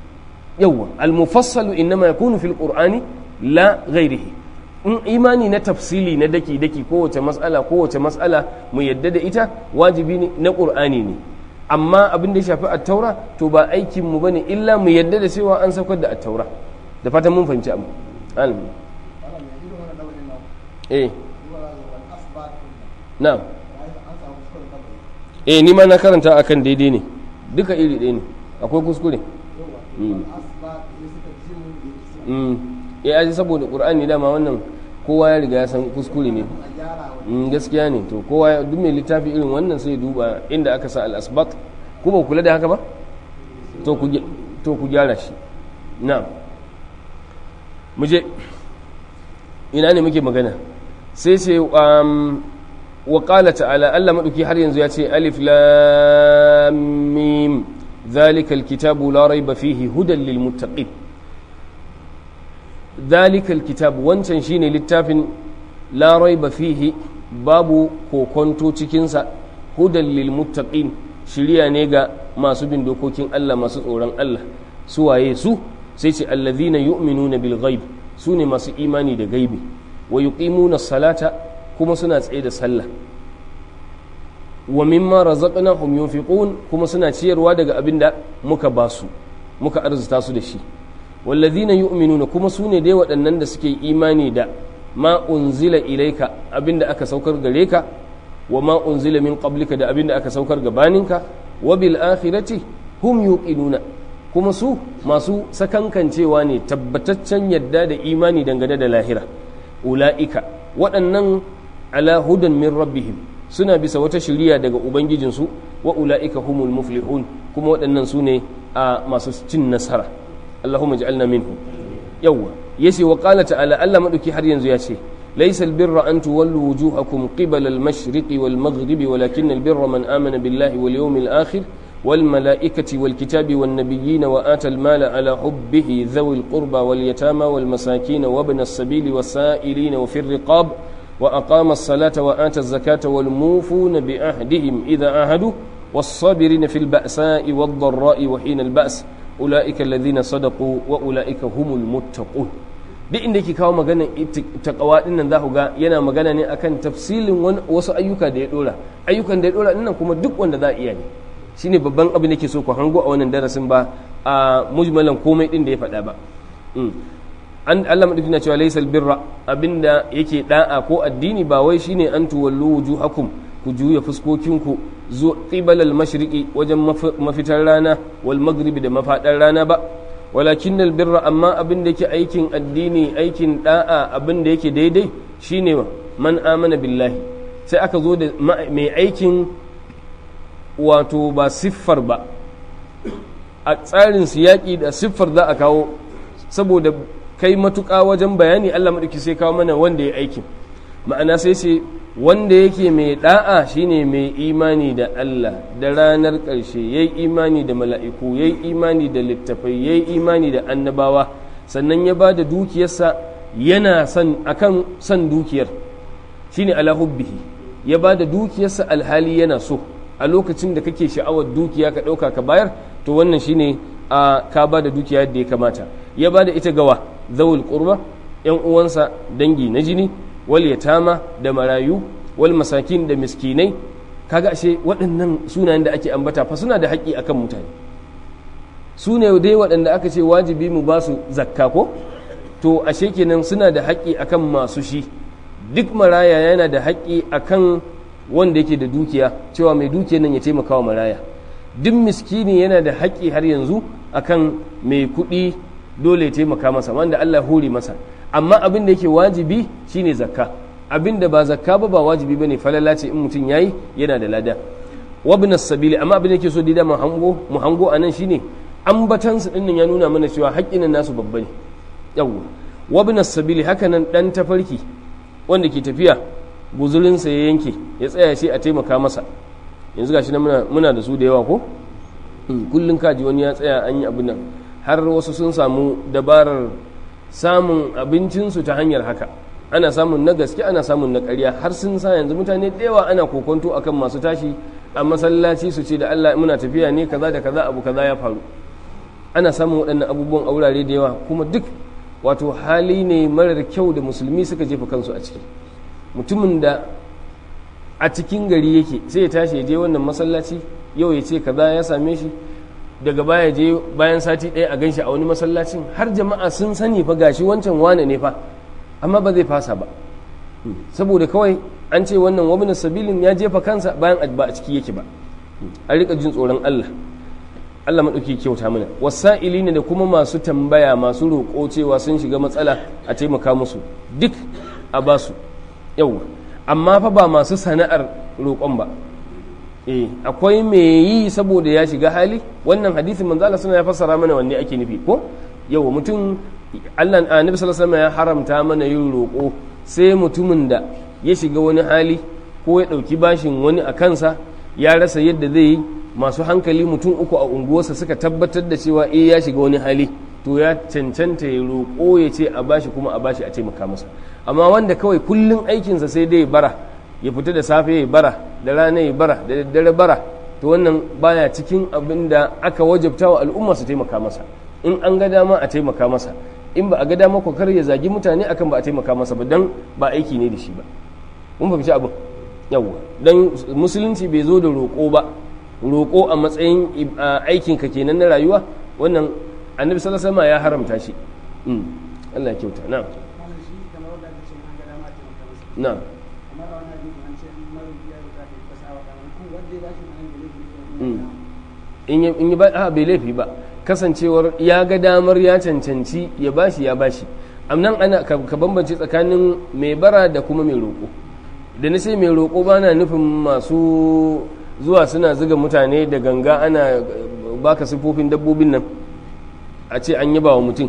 yauwa al-mufassalu innama yakunu fil qur'ani la ghairihi in imani na tafsili na daki daki kowace mas'ala kowace mas'ala mu yadda da ita wajibi ne na qur'ani ne amma abin da ya shafi at-taura to ba aikin mu bane illa mu yadda da cewa an saukar da at-taura da fatan mun fahimci abu alimi eh na'am eh ni ma na karanta akan daidai ne duka iri ɗaya ne akwai kuskure ya aji saboda ƙur'ani dama wannan kowa ya riga ya san kuskure ne gaskiya ne to kowa duk mai littafi irin wannan sai duba inda aka sa al-asbat ko ba kula da haka ba to ku gyara shi na muje ina ne muke magana sai ce wa qala ta'ala Allah maduki har yanzu ya ce alif lam mim ذلك الكتاب لا ريب فيه هدى للمتقين ذلك الكتاب wancan shine littafin la raiba fihi babu kokonto cikinsa hudan lil muttaqin shiriya ne ga masu bin dokokin Allah masu tsoron Allah su waye su sai ce allazina yu'minuna bil ghaib su ne masu imani da gaibi wa yuqimuna salata kuma suna tsaye da sallah wa mimma razaqnahum yunfiqun kuma suna ciyarwa daga abin da muka ba su muka arzuta su da shi wallazina yu'minuna kuma su ne dai waɗannan da suke imani da ma unzila ilaika abin da aka saukar gare ka wa ma unzila min qablika da abin da aka saukar gabaninka wa bil akhirati hum yuqinuna kuma su masu sakankancewa ne tabbataccen yadda da imani dangane da lahira ula'ika waɗannan ala hudan min rabbihim suna bisa wata shiriya daga ubangijinsu wa ula'ika humul muflihun kuma waɗannan su ne a masu cin nasara allahumma ja'alna minhu yawwa yace wa qala ta'ala Allah madauki har yanzu ya ce laysa albirra an tuwallu wujuhakum qibala al-mashriqi wal maghribi walakin albirra man amana billahi wal yawmil akhir والملائكة والكتاب والنبيين وآتى المال على حبه ذوي القربى واليتامى والمساكين وابن السبيل والسائلين وفي الرقاب وأقام الصلاة وآتى الزكاة والموفون بعهدهم إذا عاهدوا والصابرين في البأساء والضراء وحين البأس أولئك الذين صدقوا وأولئك هم المتقون duk inda yake kawo magana takawa din nan za ku ga yana magana ne akan tafsilin wasu ayyuka da ya dora ayyukan da ya dora nan kuma duk wanda za a iya ne shine babban abin da ke so ku hango a wannan darasin ba a mujmalan komai din da ya faɗa ba an Allah madauki na cewa laysal birra abinda yake da'a ko addini ba wai shine an tuwallu wujuhakum ku juya fuskokinku zo qibal al mashriqi wajen mafitar rana wal maghribi da mafadar rana ba walakin al birra amma abin da yake aikin addini aikin da'a abin da yake daidai shine man amana billahi sai aka zo da mai aikin wato ba siffar ba a tsarin yaƙi da siffar za a kawo saboda kai matuƙa wajen bayani Allah maɗauki sai kawo mana wanda ya aikin ma'ana sai ce wanda yake mai ɗa'a shine mai imani da Allah da ranar ƙarshe ya yi imani da mala'iku ya yi imani da littafai ya yi imani da annabawa sannan ya ba da dukiyarsa yana son akan son dukiyar shine ala hubbihi ya ba da dukiyarsa alhali yana so a lokacin da kake sha'awar dukiya ka ɗauka ka bayar to wannan shine a ka ba da dukiya yadda ya kamata ya ba da ita gawa zawul qurba yan uwansa dangi na jini wal yatama da marayu wal masakin da miskinai kaga ashe waɗannan sunayen da ake ambata fa suna da haƙƙi akan mutane su ne dai waɗanda aka ce wajibi mu ba su zakka ko to ashe kenan suna da haƙƙi akan masu shi duk maraya yana da haƙƙi akan wanda yake da dukiya cewa mai dukiyar nan ya taimaka wa maraya duk miskini yana da haƙƙi har yanzu akan mai kuɗi dole ya taimaka masa wanda Allah hore masa amma abin da yake wajibi shine zakka abin da ba zakka ba ba wajibi bane falala ce in mutum yayi yana da lada wabnas sabili amma abin da yake so da mu hango mu hango anan shine ambatan su dinnan ya nuna mana cewa haƙƙin nasu babba ne yawwa wabnas sabili haka nan dan tafarki wanda ke tafiya guzurinsa ya yanke ya tsaya sai a taimaka masa yanzu gashi na muna, muna da su da yawa ko kullum kaji wani ya tsaya an yi abin nan har wasu sun samu dabarar samun abincinsu ta hanyar haka ana samun na gaske ana samun na ƙarya har sun sa yanzu mutane da yawa ana kokonto akan masu tashi a masallaci su ce da Allah muna tafiya ne kaza da kaza abu kaza ya faru ana samun waɗannan abubuwan a wurare da yawa kuma duk wato hali ne marar kyau da musulmi suka jefa kansu a ciki mutumin da a cikin gari yake sai ya tashi ya je wannan masallaci yau ya ce kaza ya same shi daga baya je bayan sati ɗaya a ganshi a wani masallacin har jama'a sun sani fa gashi wancan wane ne fa amma ba zai fasa ba saboda kawai an ce wannan wabin sabilin ya jefa kansa bayan ba a ciki yake ba an rika jin tsoron Allah Allah maɗauki kyauta mana wasa'ili ne da kuma masu tambaya masu roƙo cewa sun shiga matsala a taimaka musu duk a basu yauwa amma fa ba masu sana'ar roƙon ba eh akwai me yi saboda ya shiga hali wannan hadisin manzo Allah suna ya fassara mana wanne ake nufi ko yauwa mutum Allah annabi sallallahu alaihi ya haramta mana yin roƙo sai mutumin da ya shiga wani hali ko ya ɗauki bashin wani a kansa ya rasa yadda zai yi masu hankali mutum uku a unguwarsa suka tabbatar da cewa eh ya shiga wani hali to ya cancanta ya roƙo ya ce a bashi kuma a bashi a taimaka masa amma wanda kawai kullum aikinsa sai dai bara ya fita da safe ya bara da rana ya bara da daddare bara to wannan baya cikin abin da aka wajabta wa al'umma su taimaka masa in an ga dama a taimaka masa in ba a ga dama ko kar ya zagi mutane akan ba a taimaka masa ba dan ba aiki ne da shi ba mun fahimci abin yawa dan musulunci bai zo da roƙo ba roƙo a matsayin aikin ka kenan na rayuwa wannan annabi sallallahu alaihi wasallam ya haramta shi Allah ya kyauta na'am na'am in yi ba bai laifi ba kasancewar ya ga damar ya cancanci ya bashi ya bashi amnan ana ka bambance tsakanin mai bara da kuma mai roƙo da na sai mai roƙo ba na nufin masu zuwa suna zuga mutane da ganga ana baka sifofin dabbobin nan a ce an yaba wa mutum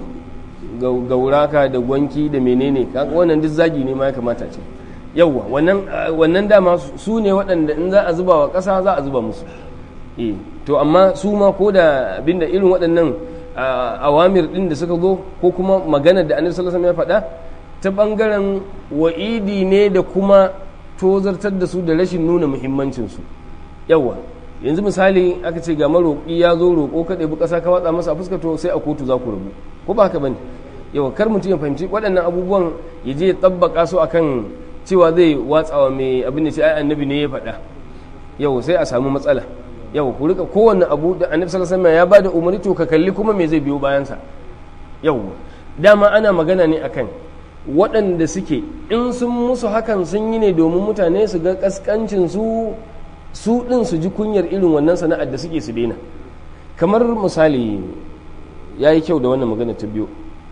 gauraka da gwanki da menene wannan duk zagi ne ma ya kamata ce yauwa wannan dama su ne waɗanda in za a zuba wa ƙasa za a zuba musu to amma su ma ko da abinda irin waɗannan awamir ɗin da suka zo ko kuma magana da annabi sallallahu alaihi ya faɗa ta ɓangaren wa'idi ne da kuma tozartar da su da rashin nuna muhimmancinsu yawa yanzu misali aka ce ga maroƙi ya zo roƙo ka ɗebi ƙasa ka watsa masa a fuska to sai a kotu za ku rabu ko ba haka bane yawa kar mutum ya fahimci waɗannan abubuwan ya je ya tabbaka su akan cewa zai watsawa mai abin da ce ai annabi ne ya faɗa yau sai a samu matsala yau ku rika kowanne abu da annabi sallallahu alaihi wasallam ya bada umarni to ka kalli kuma me zai biyo bayan sa yau dama ana magana ne akan waɗanda suke in sun musu hakan sun yi ne domin mutane su ga kaskancin su su din su ji kunyar irin wannan sana'ar da suke su daina kamar misali yayi kyau da wannan magana ta biyo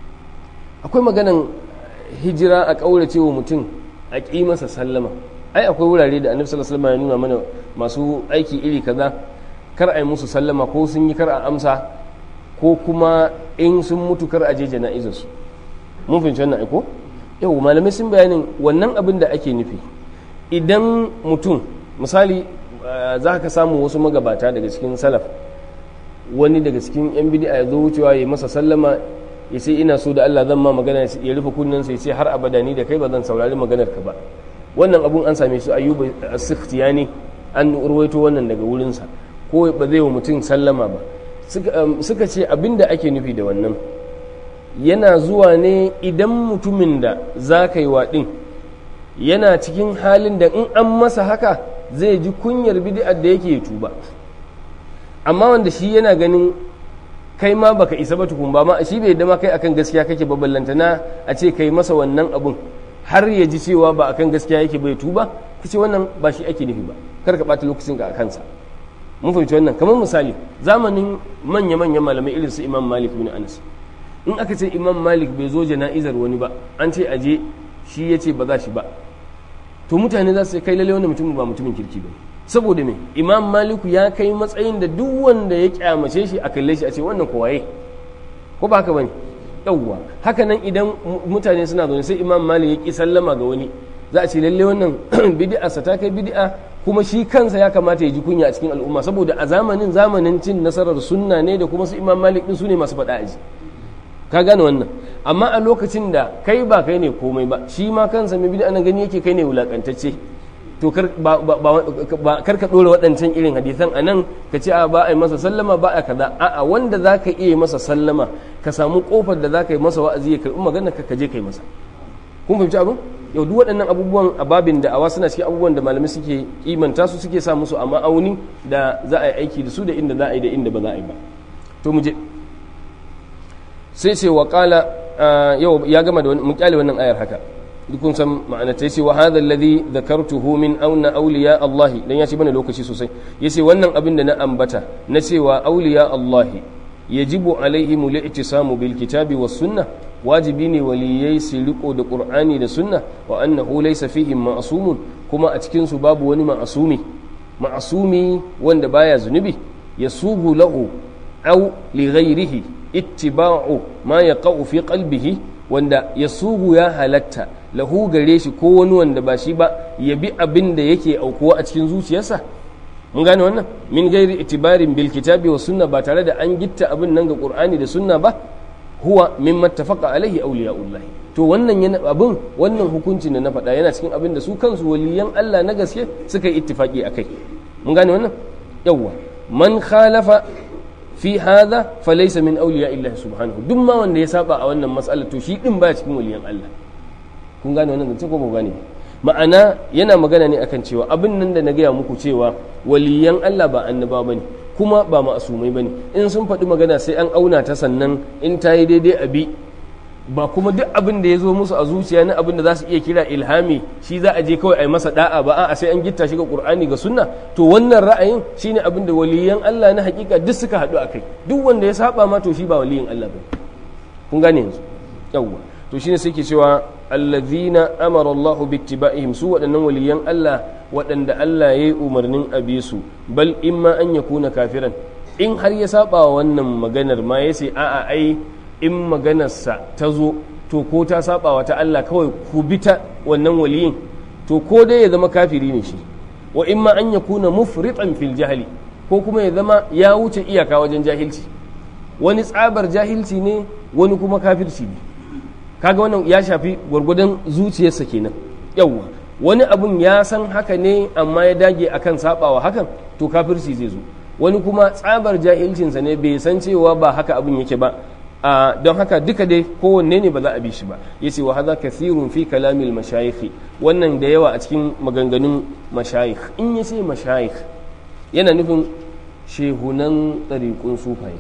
akwai maganan hijira a ƙaurace wa mutum a ƙi masa sallama ai akwai wurare da annabi sallallahu alaihi wasallam ya nuna mana masu aiki iri kaza kar a yi musu sallama ko sun yi kar a amsa ko kuma in sun mutu kar a je jana'izar su mun fahimci wannan aiko yau malamai sun bayanin wannan abin da ake nufi idan mutum misali za ka samu wasu magabata daga cikin salaf wani daga cikin yan bid'a ya zo wucewa ya masa sallama ya ce ina so da Allah zan ma magana ya rufe kunnen sai ce har abada ni da kai ba zan saurari maganar ka ba wannan abun an same su ayyuba as-sikhtiyani an urwaito wannan daga wurinsa ko ba zai wa mutum sallama ba suka ce abinda ake nufi da wannan yana zuwa ne idan mutumin da za ka yi waɗin yana cikin halin da in an masa haka zai ji kunyar bid'ar da yake tuba amma wanda shi yana ganin kai ma baka isa ba tukun ba ma shi bai dama kai akan gaskiya kake ba ballantana a ce kai masa wannan abun har ya ji cewa ba akan gaskiya yake bai tuba kace wannan ba shi ake nufi ba kar ka bata lokacin ka a kansa mun fahimci wannan kamar misali zamanin manya manyan malamai irin su Imam Malik bin Anas in aka ce Imam Malik bai zo jana'izar wani ba an ce aje shi ya ce ba za shi ba to mutane za su kai lalle wannan mutumin ba mutumin kirki ba saboda me Imam Maliku ya kai matsayin da duk wanda ya kyamace shi a kalle shi a ce wannan ko waye ko ba haka bane yawwa haka nan idan mutane suna zaune sai imam malik ya ki sallama ga wani za a ce lalle wannan bid'a sa ta kai bid'a kuma shi kansa ya kamata ya ji kunya a cikin al'umma saboda a zamanin zamanin cin nasarar sunna ne da kuma su imam malik din su ne masu faɗa aji ka gane wannan amma a lokacin da kai ba kai ne komai ba shi ma kansa mai bid'a nan gani yake kai ne wulakantacce to kar ka ɗora waɗancan irin hadisan a nan ka ce a ba a yi masa sallama ba a kaza a'a wanda za ka iya masa sallama ka samu ƙofar da za ka yi masa wa'azi ya karɓi magana ka je ka yi masa kun fahimci abin yau duk waɗannan abubuwan a babin da awa suna cikin abubuwan da malamai suke kimanta su suke sa musu a ma'auni da za a yi aiki da su da inda za a yi da inda ba za a yi ba to mu je sai ce wa kala yau ya gama da mu kyale wannan ayar haka dukun san ma'ana ta yace wa hadha alladhi dhakartuhu min auna awliya Allah dan ya ce bane lokaci sosai yace wannan abin da na ambata na cewa awliya Allah yajibu alaihim al-i'tisamu bil kitabi was sunnah wajibi ne waliyai su riko da qur'ani da sunna wa annahu laysa fihim ma'sumun kuma a cikin su babu wani ma'asumi ma'asumi wanda baya zunubi yasubu lahu aw li ghayrihi ittiba'u ma yaqa'u fi qalbihi wanda yasubu ya halatta lahu gare shi ko wani wanda ba shi ba ya bi abin da yake aukuwa a cikin zuciyarsa mun gane wannan min gairi itibarin bil kitabi wa sunna ba tare da an gitta abin nan ga qur'ani da sunna ba huwa mimma tafaqa alaihi awliyaullah to wannan yana abin wannan hukuncin da na faɗa yana cikin abin da su kansu waliyan Allah na gaske suka yi ittifaki akai mun gane wannan yawwa man khalafa fi hadha falaysa min awliya illahi subhanahu duk ma wanda ya saba a wannan mas'alar to shi din ba cikin waliyan Allah kun gane wannan zance ko ba gane ma'ana yana magana ne akan cewa abin nan da na gaya muku cewa waliyan Allah ba annaba bane kuma ba ma'asumai bane in sun faɗi magana sai an auna ta sannan in ta yi daidai a bi ba kuma duk abin da ya zo musu a zuciya na abin da za su iya kira ilhami shi za a je kawai a yi masa da'a ba a sai an gitta shi ga qur'ani ga sunna to wannan ra'ayin shine abin da waliyan Allah na hakika duk suka haɗu a kai duk wanda ya saba ma to shi ba waliyin Allah ba kun gane yanzu yawwa to shine sai ke cewa allazina amara Allah bi ittiba'ihim su waɗannan waliyan Allah waɗanda Allah ya yi umarnin a bi su bal imma an yakuna kafiran in har ya saba wannan maganar ma yace a'a ai in maganarsa ta zo to ko ta saba wa ta Allah kawai ku bi ta wannan waliyin to ko dai ya zama kafiri ne shi wa in ma an yakuna mufritan fil jahli ko kuma ya zama ya wuce iyaka wajen jahilci wani tsabar jahilci ne wani kuma kafirci ne kaga wannan ya shafi gwargwadon zuciyarsa kenan yawwa wani abun ya san haka ne amma ya dage akan sabawa hakan to kafirci zai zo wani kuma tsabar jahilcinsa ne bai san cewa ba haka abun yake ba Uh, don haka duka dai kowanne ne ba za a bi shi ba ya ce wa haza kathirun fi kalamil mashayikh wannan da yawa a cikin maganganun mashayikh in ya ce mashayikh yana nufin shehunan ɗariƙun sufaye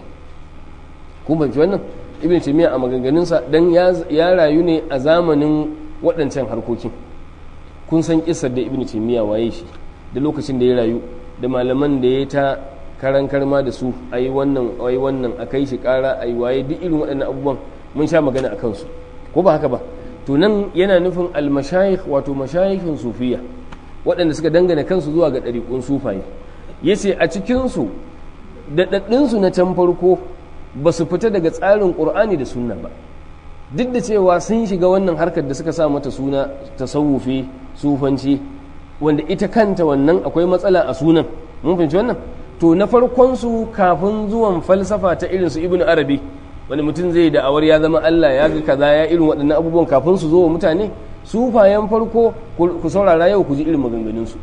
kun banci wannan ibn taymiya a maganganunsa dan ya rayu ne a zamanin waɗancan harkokin kun san kisar da ibn taymiya waye shi da lokacin da ya rayu da malaman da ya ta karan karma da su a yi wannan a yi wannan a kai shi kara a yi waye duk irin waɗannan abubuwan mun sha magana a kansu ko ba haka ba to nan yana nufin almashayikh wato mashayikhin sufiya waɗanda suka dangana kansu zuwa ga ɗariƙun sufaye ya ce a cikinsu daɗaɗɗinsu na can farko ba su fita daga tsarin ƙur'ani da sunna ba duk da cewa sun shiga wannan harkar da suka sa mata suna tasawufi sufanci wanda ita kanta wannan akwai matsala a sunan mun fahimci wannan to na farkonsu kafin zuwan falsafa ta irin su ibn arabi wani mutum zai da'awar ya zama Allah ya ga kaza ya irin waɗannan abubuwan kafin su zo wa mutane sufayen farko ku saurara yau ku ji irin maganganunsu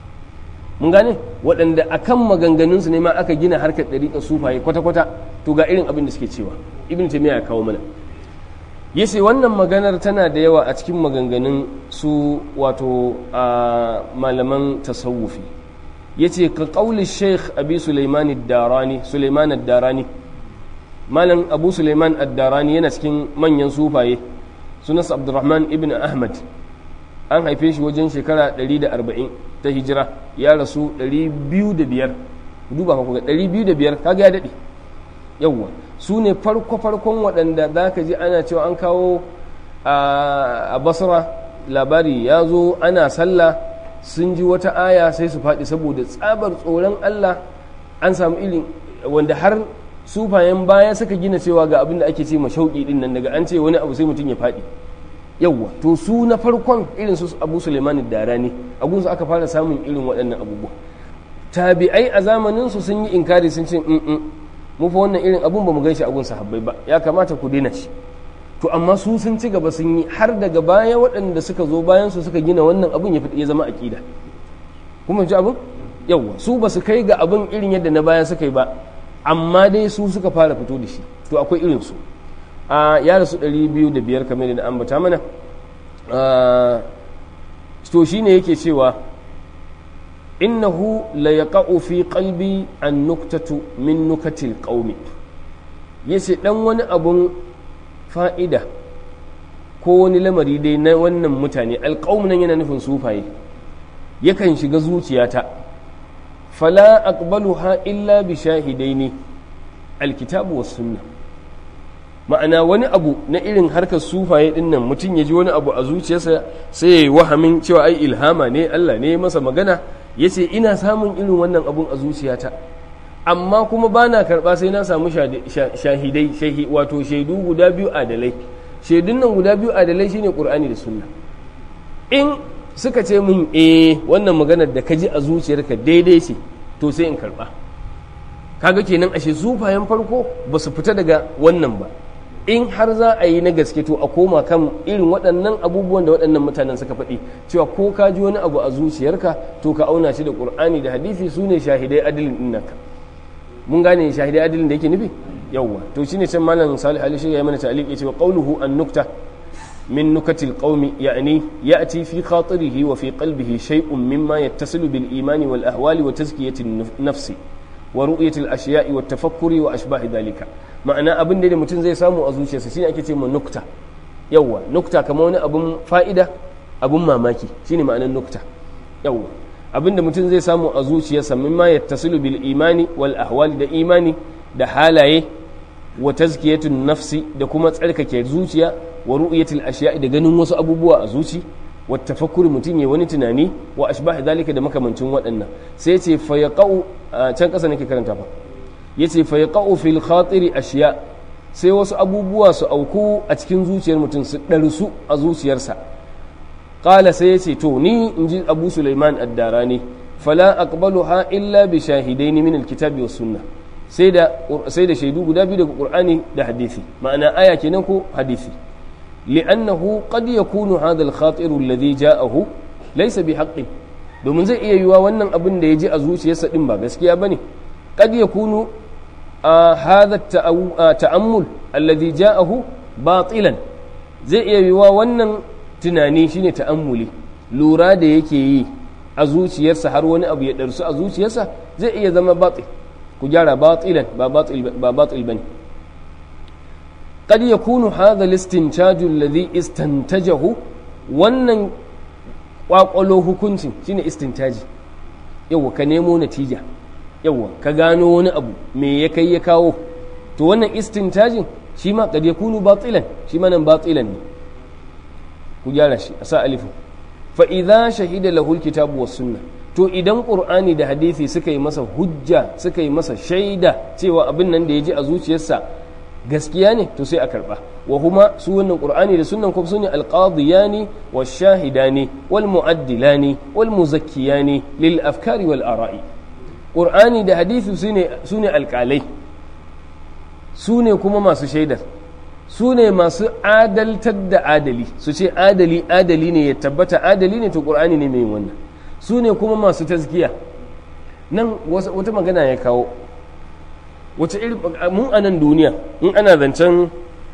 mun gane waɗanda akan maganganunsu ne ma aka gina harkar ɗariƙar sufaye kwata-kwata to ga irin abin da suke cewa ibn taymiya ya kawo mana yace wannan maganar tana da yawa a cikin maganganun su wato a malaman tasawufi yace ka qauli sheikh abi sulaiman ad-darani sulaiman ad-darani malam abu sulaiman ad-darani yana cikin manyan sufaye sunansa abdurrahman ibn ahmad an haife shi wajen shekara 140 ta hijira ya rasu 205 duba ka ga 205 kaga ya dade yawwa su ne farko-farkon waɗanda za ka ji ana cewa an kawo a basra labari ya zo ana sallah sun ji wata aya sai su faɗi saboda tsabar tsoron allah an samu ilin wanda har sufayen baya suka gina cewa ga abin da ake ce mashauƙi ɗin nan daga an ce wani abu sai mutum ya faɗi yawwa to su na farkon irin su abu suleiman dara ne a gunsu aka fara samun irin waɗannan abubuwa tabi'ai a zamanin su sun yi inkari sun ce mu fa wannan irin abun ba mu gan shi a gun sahabbai ba ya kamata ku daina shi to amma su sun ci gaba sun yi har daga baya waɗanda suka zo bayan su suka gina wannan abun ya ya zama aqida kuma ji abun yawwa su ba su kai ga abun irin yadda na baya suka yi ba amma dai su suka fara fito da shi to akwai irin su a ya rasu 205 kamar da ambata mana to shine yake cewa innahu la yaqa'u fi qalbi an nuktatu min nukatil qaumi yace dan wani abun fa'ida ko wani lamari dai na wannan mutane alqaum nan yana nufin sufaye yakan shiga zuciyata fala aqbaluha illa bi shahidaini alkitabu was sunnah ma'ana wani abu na irin harkar sufaye din nan mutum ya ji wani abu a zuciyarsa sai ya yi wahamin cewa ai ilhama ne Allah ne masa magana ya ce ina samun irin wannan abun a zuciyata amma kuma ba na karɓa sai na samu shahidai wato shaidu guda biyu adalai shaidun nan guda biyu adalai shine qur'ani da sunna in suka ce min eh wannan maganar da ka ji a zuciyarka daidai ce to sai in karɓa kaga kenan ashe sufayen farko ba su fita daga wannan ba in har za a yi na gaske to a koma kan irin waɗannan abubuwan da waɗannan mutanen suka faɗi cewa ko ka ji wani abu a zuciyarka to ka auna shi da ƙur'ani da hadisi su ne shahidai adilin ɗin naka mun gane shahidai adilin da yake nufi yawwa to shine can malam salih ali ya yi mana ta'liq yace wa qawluhu an nukta من نكت القوم يعني يأتي في خاطره وفي قلبه شيء مما يتصل بالإيمان والأهوال وتزكية النفس ورؤية الأشياء والتفكر وأشباه ذلك معنى أبن دي متن زي سامو أزوشي سيني أكي من نكتة يوا نكتة كما أبن فائدة أبن ماماكي شيني معنى النكتة يوا abin da mutum zai samu a zuciyarsa mimma yattasilu bil imani wal ahwal da imani da halaye wa tazkiyatun nafsi da kuma tsarkake zuciya wa ru'yatil ashiya da ganin wasu abubuwa a zuci wa tafakkuri mutum ya wani tunani wa ashbah zalika da makamancin waɗannan sai ce fa yaqau can ƙasa nake karanta fa yace fa yaqau fil khatiri ashiya sai wasu abubuwa su auku a cikin zuciyar mutum su ɗarsu a zuciyarsa qala sai yace to ni inji abu sulaiman ad-darani fala aqbaluha illa bi shahidaini min al-kitabi was sunnah sai da sai da shaidu guda biyu daga qur'ani da hadisi ma'ana aya kenan ko hadisi li'annahu qad yakunu hadha al-khatir alladhi ja'ahu laysa bi haqqin domin zai iya yiwa wannan abin da ya ji a zuciyarsa din ba gaskiya bane qad yakunu hadha ta'ammul alladhi ja'ahu batilan zai iya yiwa wannan tunani shine ta'ammuli lura da yake yi a zuciyarsa har wani abu ya darsu a zuciyarsa zai iya zama batil ku gyara batilan ba batil ba batil bane qad yakunu hadha al-istintaj alladhi istantajahu wannan kwakwalo hukuncin shine istintaji yawa ka nemo natija yawa ka gano wani abu me ya kai ya kawo to wannan istintajin shi ma qad yakunu batilan shi ma nan batilan ne ku gyara shi a sa alifu fa idza shahida lahu al-kitabu was sunnah to idan ƙur'ani da hadisi suka yi masa hujja suka yi masa shaida cewa abin nan da ya ji a zuciyarsa gaskiya ne to sai a karba wa huma su wannan ƙur'ani da sunan kuma sune alqadiyani wa shahidani wal mu'addilani wal muzakkiyani lil afkari wal ara'i ƙur'ani da hadisi sune sune alƙalai sune kuma masu shaidar su ne masu adaltar da adali su ce adali adali ne ya tabbata adali ne to ƙur'ani ne mai wannan su ne kuma masu tazkiya nan wata magana ya kawo wace irin mun a nan duniya in ana zancen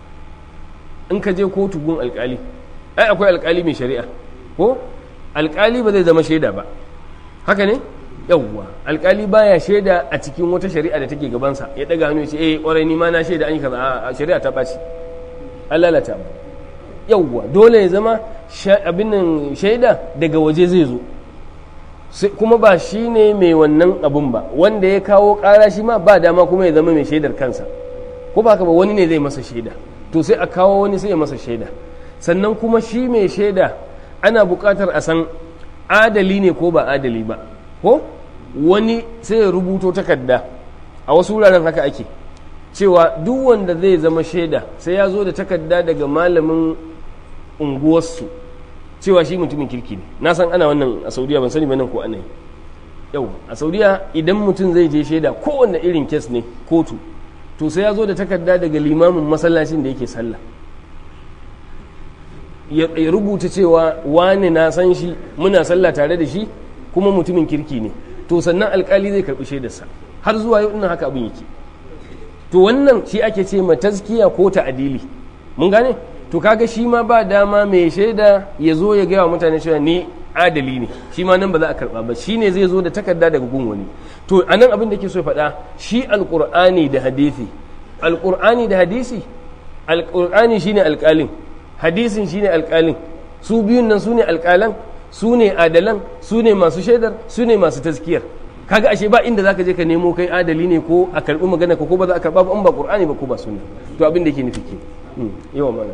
in ka je kotu gun alkali ai akwai alkali mai shari'a ko alkali ba zai zama shaida ba haka ne yawwa alkali baya shaida a cikin wata shari'a da take gabansa ya daga hannu ya ce eh kwarai ni ma na shaida an yi kaza a shari'a ta ɓaci an lalata ba yawwa dole ya zama abin nan shaida daga waje zai zo kuma ba shi ne mai wannan abun ba wanda ya kawo ƙara shi ma ba dama kuma ya zama mai shaidar kansa ko ba ba wani ne zai masa shaida to sai a kawo wani sai ya masa shaida sannan kuma shi mai shaida ana buƙatar a san adali ne ko ba adali ba ko wani sai ya rubuto takarda a wasu wuraren haka ake cewa duk wanda zai zama shaida sai ya zo da takarda daga malamin unguwarsu cewa shi mutumin kirki ne na san ana wannan a saudiya ban sani ba nan ko ana yi yau a saudiya idan mutum zai je shaida kowanne irin kes ne kotu to sai ya zo da takarda daga limamin masallacin da yake sallah ya rubuta cewa wani na san shi muna sallah tare da shi kuma mutumin kirki ne to sannan alkali zai karbi shaidarsa har zuwa yau ina haka abin yake to wannan shi ake ce ma tazkiya ko ta'adili mun gane to kaga shi ma ba dama mai shaida ya zo ya gaya wa mutane cewa ni adali ne shi ma nan ba za a karba ba shi ne zai zo da takarda daga gun wani to a nan abin da ke so faɗa shi alƙur'ani da hadisi alƙur'ani da hadisi alƙur'ani shine alƙalin hadisin shine alƙalin su biyun nan su ne alƙalan su ne adalan su ne masu shaidar su ne masu taskiyar kaga ashe ba inda zaka je ka nemo kai adali ne ko a karbi magana ko ba za a karba ba in ba qur'ani ba ko ba sunna to abin da yake nufi ke yawa mana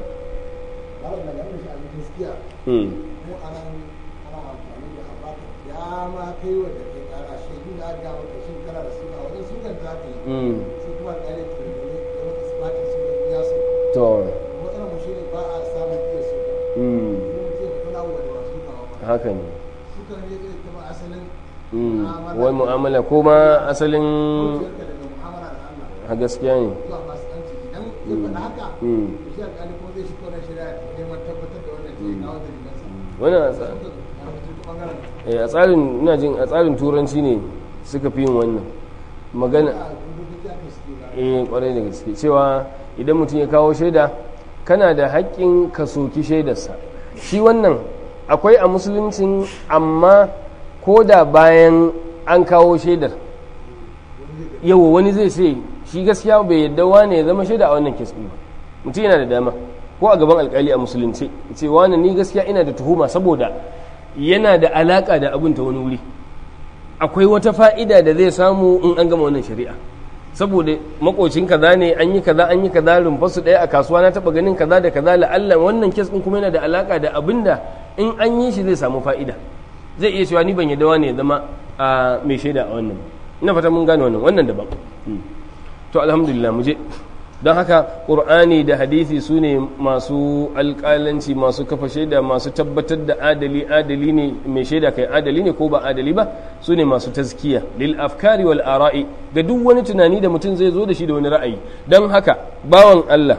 mu anan ana amfani da abaka ya ma kai wa da kai kara shaidu da aka maka shin kana da suna wajen sunan za ka yi su kuma kare ke da ne da maka sifatin su da ya su to matsalar mu shine ba a samun iya su kuma mutum ya kuna wa da masu kawo ba haka ne suka ne zai kama asalin wai mu'amala ko ma asalin zuciyarka daga mu'amala da Allah a gaskiya ne zuwa masu ɗanci idan ya faɗa haka Mm. to shi alƙali kuma zai shi kone shari'a neman tabbatar da wannan ce kawo dalilansa wannan a tsa- suka a fito ta ɓangaren eh, a tsarin ina jin a tsarin turanci ne suka fi yin wannan magana a rubutun jami'a suke ga eh kwarai da gaske cewa idan mutum ya kawo shaida kana da haƙƙin ka soki shaidarsa shi wannan akwai a musuluncin amma ko da bayan an kawo shaidar yawa wani zai ce shi gaskiya bai yadda wane ya zama shaida a wannan kes ba mutum yana da dama ko a gaban alkali a musulunci ce wane ni gaskiya ina da tuhuma saboda yana da alaka da abin ta wani wuri akwai wata fa'ida da zai samu in an gama wannan shari'a saboda makocin kaza ne an yi kaza an yi kaza rumfarsu ɗaya a kasuwa na taɓa ganin kaza da kaza la'alla wannan kes ɗin kuma yana da alaka da abin da in an yi shi zai samu fa'ida zai iya cewa ni ban yadda wane ya zama a mai shaida a wannan ina fata mun gane wannan wannan daban to alhamdulillah mu je don haka ƙur'ani da hadisi su ne masu alƙalanci masu kafa shaida masu tabbatar da adali adali ne mai shaida kai adali ne ko ba adali ba su ne masu tazkiya lil afkari wal ara'i ga duk wani tunani da mutum zai zo da shi da wani ra'ayi don haka bawan Allah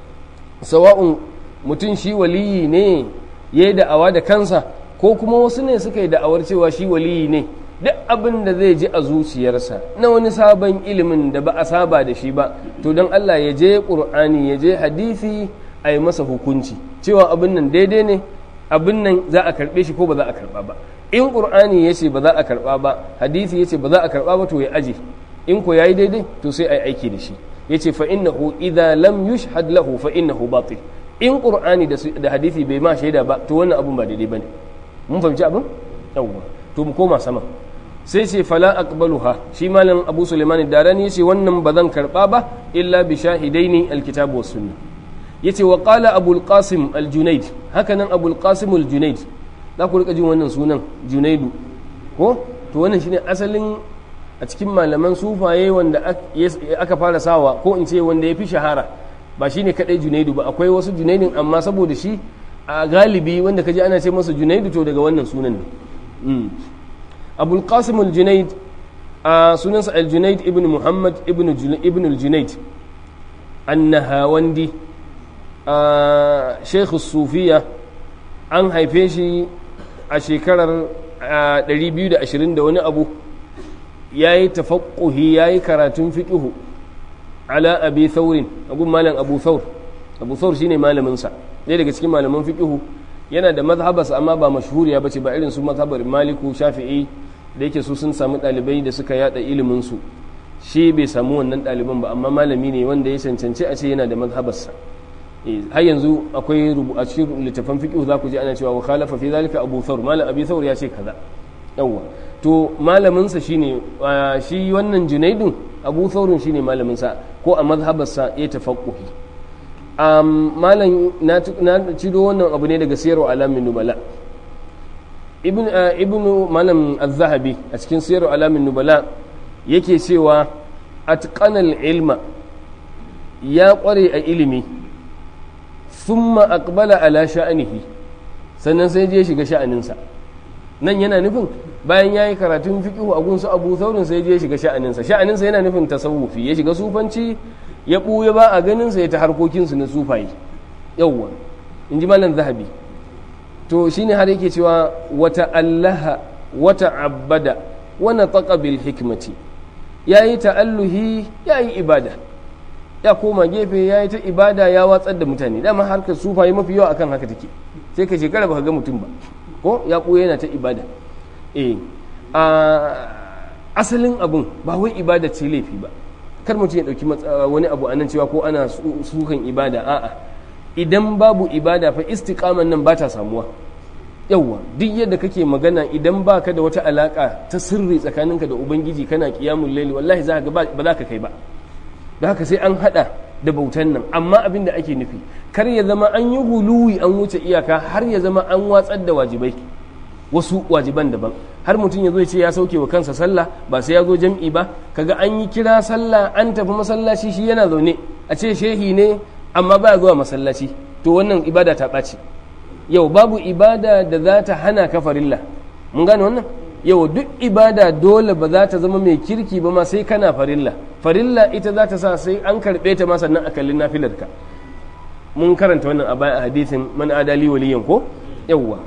sawa'un mutum shi waliyi ne ya yi da'awa da kansa ko kuma wasu ne suka yi da'awar cewa shi waliyi ne duk abin da zai ji a zuciyarsa na wani sabon ilimin da ba a saba da shi ba to don Allah ya je ƙur'ani ya je hadisi a yi masa hukunci cewa abin nan daidai ne abin nan za a karɓe shi ko ba za a karɓa ba in ƙur'ani ya ce ba za a karɓa ba hadisi ya ce ba za a karɓa ba to ya aje in ko ya yi daidai to sai a yi aiki da shi ya ce fa innahu idza lam yushhad lahu fa innahu batil in ƙur'ani da hadisi bai ma shaida ba to wannan abin ba daidai bane mun fahimci abin yawwa to mu koma sama sai ce fala aqbaluha shi malam abu suleiman darani yace wannan ba zan karba ba illa bi shahidaini alkitab was sunna yace wa qala abu alqasim aljunayd haka nan abu alqasim aljunayd za ku rika jin wannan sunan junaidu ko to wannan shine asalin a cikin malaman sufaye wanda aka fara sawa ko in ce wanda ya fi shahara ba shine kadai junaidu ba akwai wasu junaidin amma saboda shi a galibi wanda kaji ana ce masa junaidu to daga wannan sunan ne abul qasim al-junaid a sunansa al-junaid ibn muhammad ibn al-junaid annahawandi a sheikh sufiya an haife shi a shekarar 220 da wani abu ya yi tafakkuhi ya yi karatun fiƙihu ala abi thaurin agun malam abu thaur abu thaur shine malaminsa ɗaya daga cikin malaman fiƙihu yana da mazhabarsa amma ba mashhuriya bace ba irin su mazhabar maliku shafi'i da yake su sun samu ɗalibai da suka yada ilimin su shi bai samu wannan ɗaliban ba amma malami ne wanda ya cancanci a ce yana da mazhabarsa har yanzu akwai a cikin littafan fiqh za ku ji ana cewa wa khalafa fi zalika abu thawr malam abi thawr ya ce kaza yawa to malamin sa shine shi wannan junaidun abu thawrun shine malamin sa ko a mazhabarsa ya tafaqquhi um, malam na cido wannan abu ne daga siyarwa alamin nubala ibn ibn malam az-zahabi a cikin siyarwa alamin nubala yake cewa atqanal ilma ya kware a ilimi thumma aqbala ala sha'anihi sannan sai je shiga sha'aninsa nan yana nufin bayan ya yi karatun fiqhu a gunsu abu saurin sai je shiga sha'aninsa sha'aninsa yana nufin tasawufi ya shiga sufanci ya ɓuya ba a ganinsa ya ta harkokinsu na sufaye yauwa in ji malam zahabi to shine har yake cewa wata allaha wata abbada wani taƙa bil hikmati ya yi ta'alluhi ya yi ibada ya koma gefe ya yi ta ibada ya watsar da mutane dama harkar sufaye mafi yawa akan haka take sai ka shekara ba ka ga mutum ba ko ya ɓuya yana ta ibada eh asalin abun ba wai ibada ce laifi ba kar mutum ya ɗauki wani abu anan cewa ko ana sukan ibada a'a idan babu ibada fa istiqaman nan ba ta samuwa yawwa duk yadda kake magana idan baka da wata alaka ta sirri tsakaninka da ubangiji kana qiyamul layli wallahi za ka ba za ka kai ba da haka sai an hada da bautan nan amma abin da ake nufi kar ya zama an yi huluwi an wuce iyaka har ya zama an watsar da wajibai wasu wajiban daban har mutum ya zo ya ce ya sauke wa kansa sallah ba sai ya zo jam'i ba kaga an yi kira sallah an tafi masallaci shi yana zaune a ce shehi ne amma baya zuwa masallaci to wannan ibada ta ɓaci yau babu ibada da za ta hana ka farilla mun gane wannan yau duk ibada dole ba za ta zama mai kirki ba ma sai kana farilla farilla ita za ta sa sai an karɓe ta ma sannan a kallin nafilarka mun karanta wannan a baya a hadisin man adali waliyan ko yawwa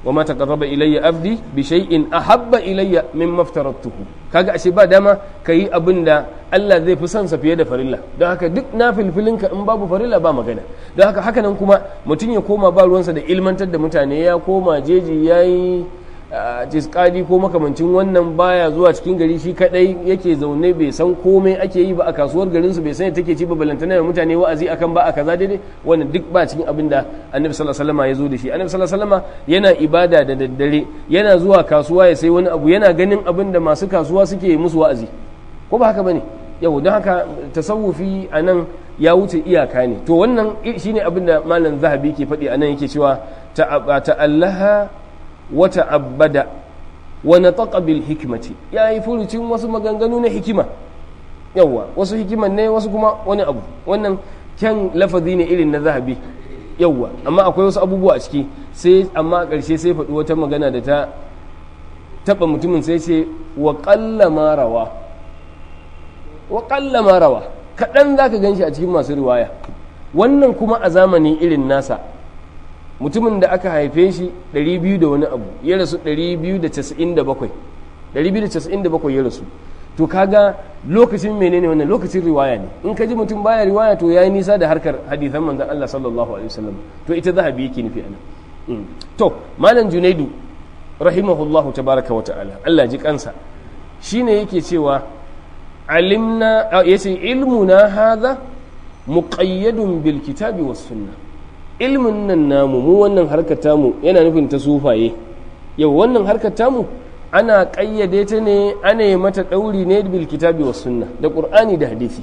wa ma taqarraba ilayya abdi bi shay'in ahabba ilayya mimma aftaratuhu kaga ashe ba dama kayi abin da Allah zai fi son sa fiye da farilla don haka duk na filfilinka in babu farilla ba magana don haka haka nan kuma mutum ya koma ba ruwansa da ilmantar da mutane ya koma jeji yayi jiskadi ko makamancin wannan baya zuwa cikin gari shi kadai yake zaune bai san komai ake yi ba a kasuwar garin su bai san take ci ba balantana da mutane wa'azi akan ba a kaza daidai wannan duk ba cikin abin da annabi sallallahu alaihi wasallam ya zo da shi annabi sallallahu alaihi wasallam yana ibada da daddare yana zuwa kasuwa ya sai wani abu yana ganin abin da masu kasuwa suke musu wa'azi ko ba haka bane yau don haka tasawufi a nan ya wuce iyaka ne to wannan shine abin da malam zahabi ke faɗi a nan yake cewa ta'allaha wata abada wani bil hikimati ya yi furucin wasu maganganu na hikima yawwa wasu hikiman ne wasu kuma wani abu wannan kyan lafazi ne irin na zahabi yawwa amma akwai wasu abubuwa a ciki sai amma a ƙarshe sai faɗi wata magana da ta taɓa mutumin sai ce wa ƙalla marawa wa ƙalla marawa kaɗan za ka gan shi a cikin masu riwaya wannan kuma a zamani irin nasa mutumin da aka haife shi 200 da wani abu ya rasu 297 297 ya rasu to kaga lokacin menene wannan lokacin riwaya ne in ka ji mutum baya riwaya to yayi nisa da harkar hadithan manzon Allah sallallahu alaihi wasallam to ita zahabi yake nufi anan to malam junaidu rahimahullahu tabaraka wa ta'ala Allah ji kansa shine yake cewa alimna yace ilmuna hadha muqayyadun bil kitabi was sunnah ilmin nan namu mu wannan harkar tamu yana nufin ta sufaye yau wannan harkar tamu ana ƙayyade ta ne ana yi mata ɗauri ne bil kitabi was sunna da qur'ani da hadisi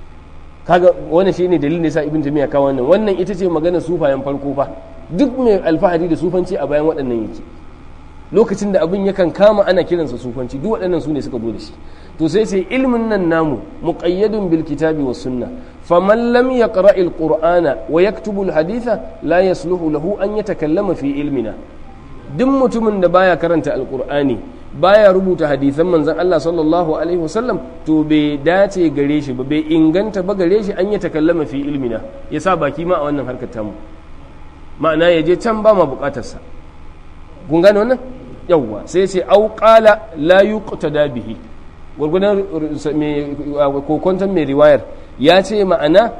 kaga wannan shine dalilin da sa ibn tamiya ka wannan wannan ita ce maganar sufayen farko fa duk mai alfahari da sufanci a bayan waɗannan yake lokacin da abin yakan kama ana kiransa sufanci duk waɗannan su ne suka zo da shi to sai sai ilmin nan namu muqayyadun bil kitabi was sunna faman lam yaqra al qur'ana wa yaktubu al haditha la yasluhu lahu an yatakallama fi ilmina duk mutumin da baya karanta alqur'ani baya rubuta hadisan manzon Allah sallallahu alaihi wasallam to bai dace gare shi ba bai inganta ba gare shi an yatakallama fi ilmina yasa baki ma a wannan harkar tamu ma'ana ya je can ba ma bukatarsa kun gane wannan yawwa sai ce au qala la yuqtada bihi gurgudan kokonton mai riwayar ya ce ma'ana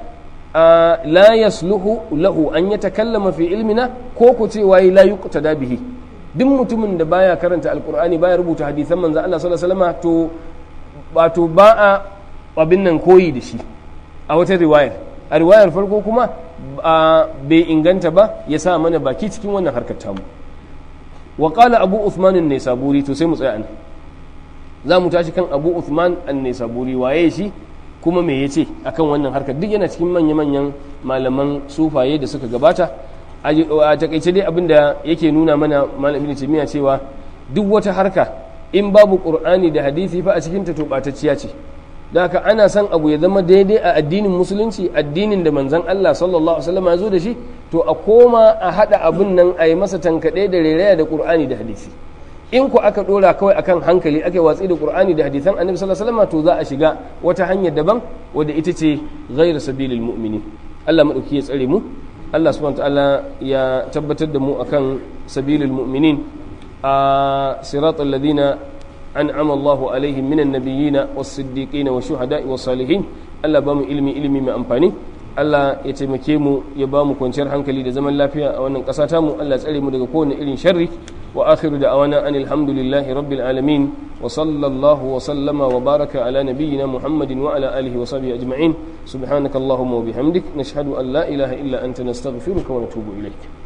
la yasluhu lahu an yatakallama fi ilmina ko ku ce wayi la yuqtada bihi duk mutumin da baya karanta alqur'ani baya rubuta hadisan manzo Allah sallallahu alaihi wasallam to wato ba a abin nan koyi da shi a wata riwayar a riwayar farko kuma bai inganta ba ya sa mana baki cikin wannan harkar tamu wa qala abu uthman an-naisaburi to sai mu tsaya nan za mu tashi kan abu uthman an-naisaburi waye shi kuma me yace akan wannan harkar duk yana cikin manya-manyan malaman sufaye da suka gabata a takaice dai abinda yake nuna mana malam ibn taymiya cewa duk wata harka in babu qur'ani da hadisi fa a cikin ta tobatacciya ce da haka ana son abu ya zama daidai a addinin musulunci addinin da manzon Allah sallallahu alaihi wasallam ya zo da shi to a koma a hada abun nan a yi masa tankade da reraya da qur'ani da hadisi in ku aka dora kawai akan hankali aka watsi da qur'ani da hadisan annabi sallallahu alaihi wasallam to za a shiga wata hanyar daban wadda ita ce ghairu sabilil mu'minin Allah madauki ya tsare mu Allah subhanahu ta'ala ya tabbatar da mu akan sabilil mu'minin a siratal ladina an'ama Allahu alaihim minan nabiyina was-siddiqin wash-shuhada'i was-salihin Allah ba mu ilimi ilimi mai amfani Allah ya taimake mu ya ba mu kwanciyar hankali da zaman lafiya a wannan ƙasa tamu Allah ya tsare mu daga kowane irin sharri wa akhiru da'awana anil hamdulillahi rabbil alamin wa sallallahu wa sallama wa baraka ala nabiyyina Muhammadin wa ala alihi wa sahbihi ajma'in subhanakallahumma wa bihamdik nashhadu an la ilaha illa anta nastaghfiruka wa natubu ilayk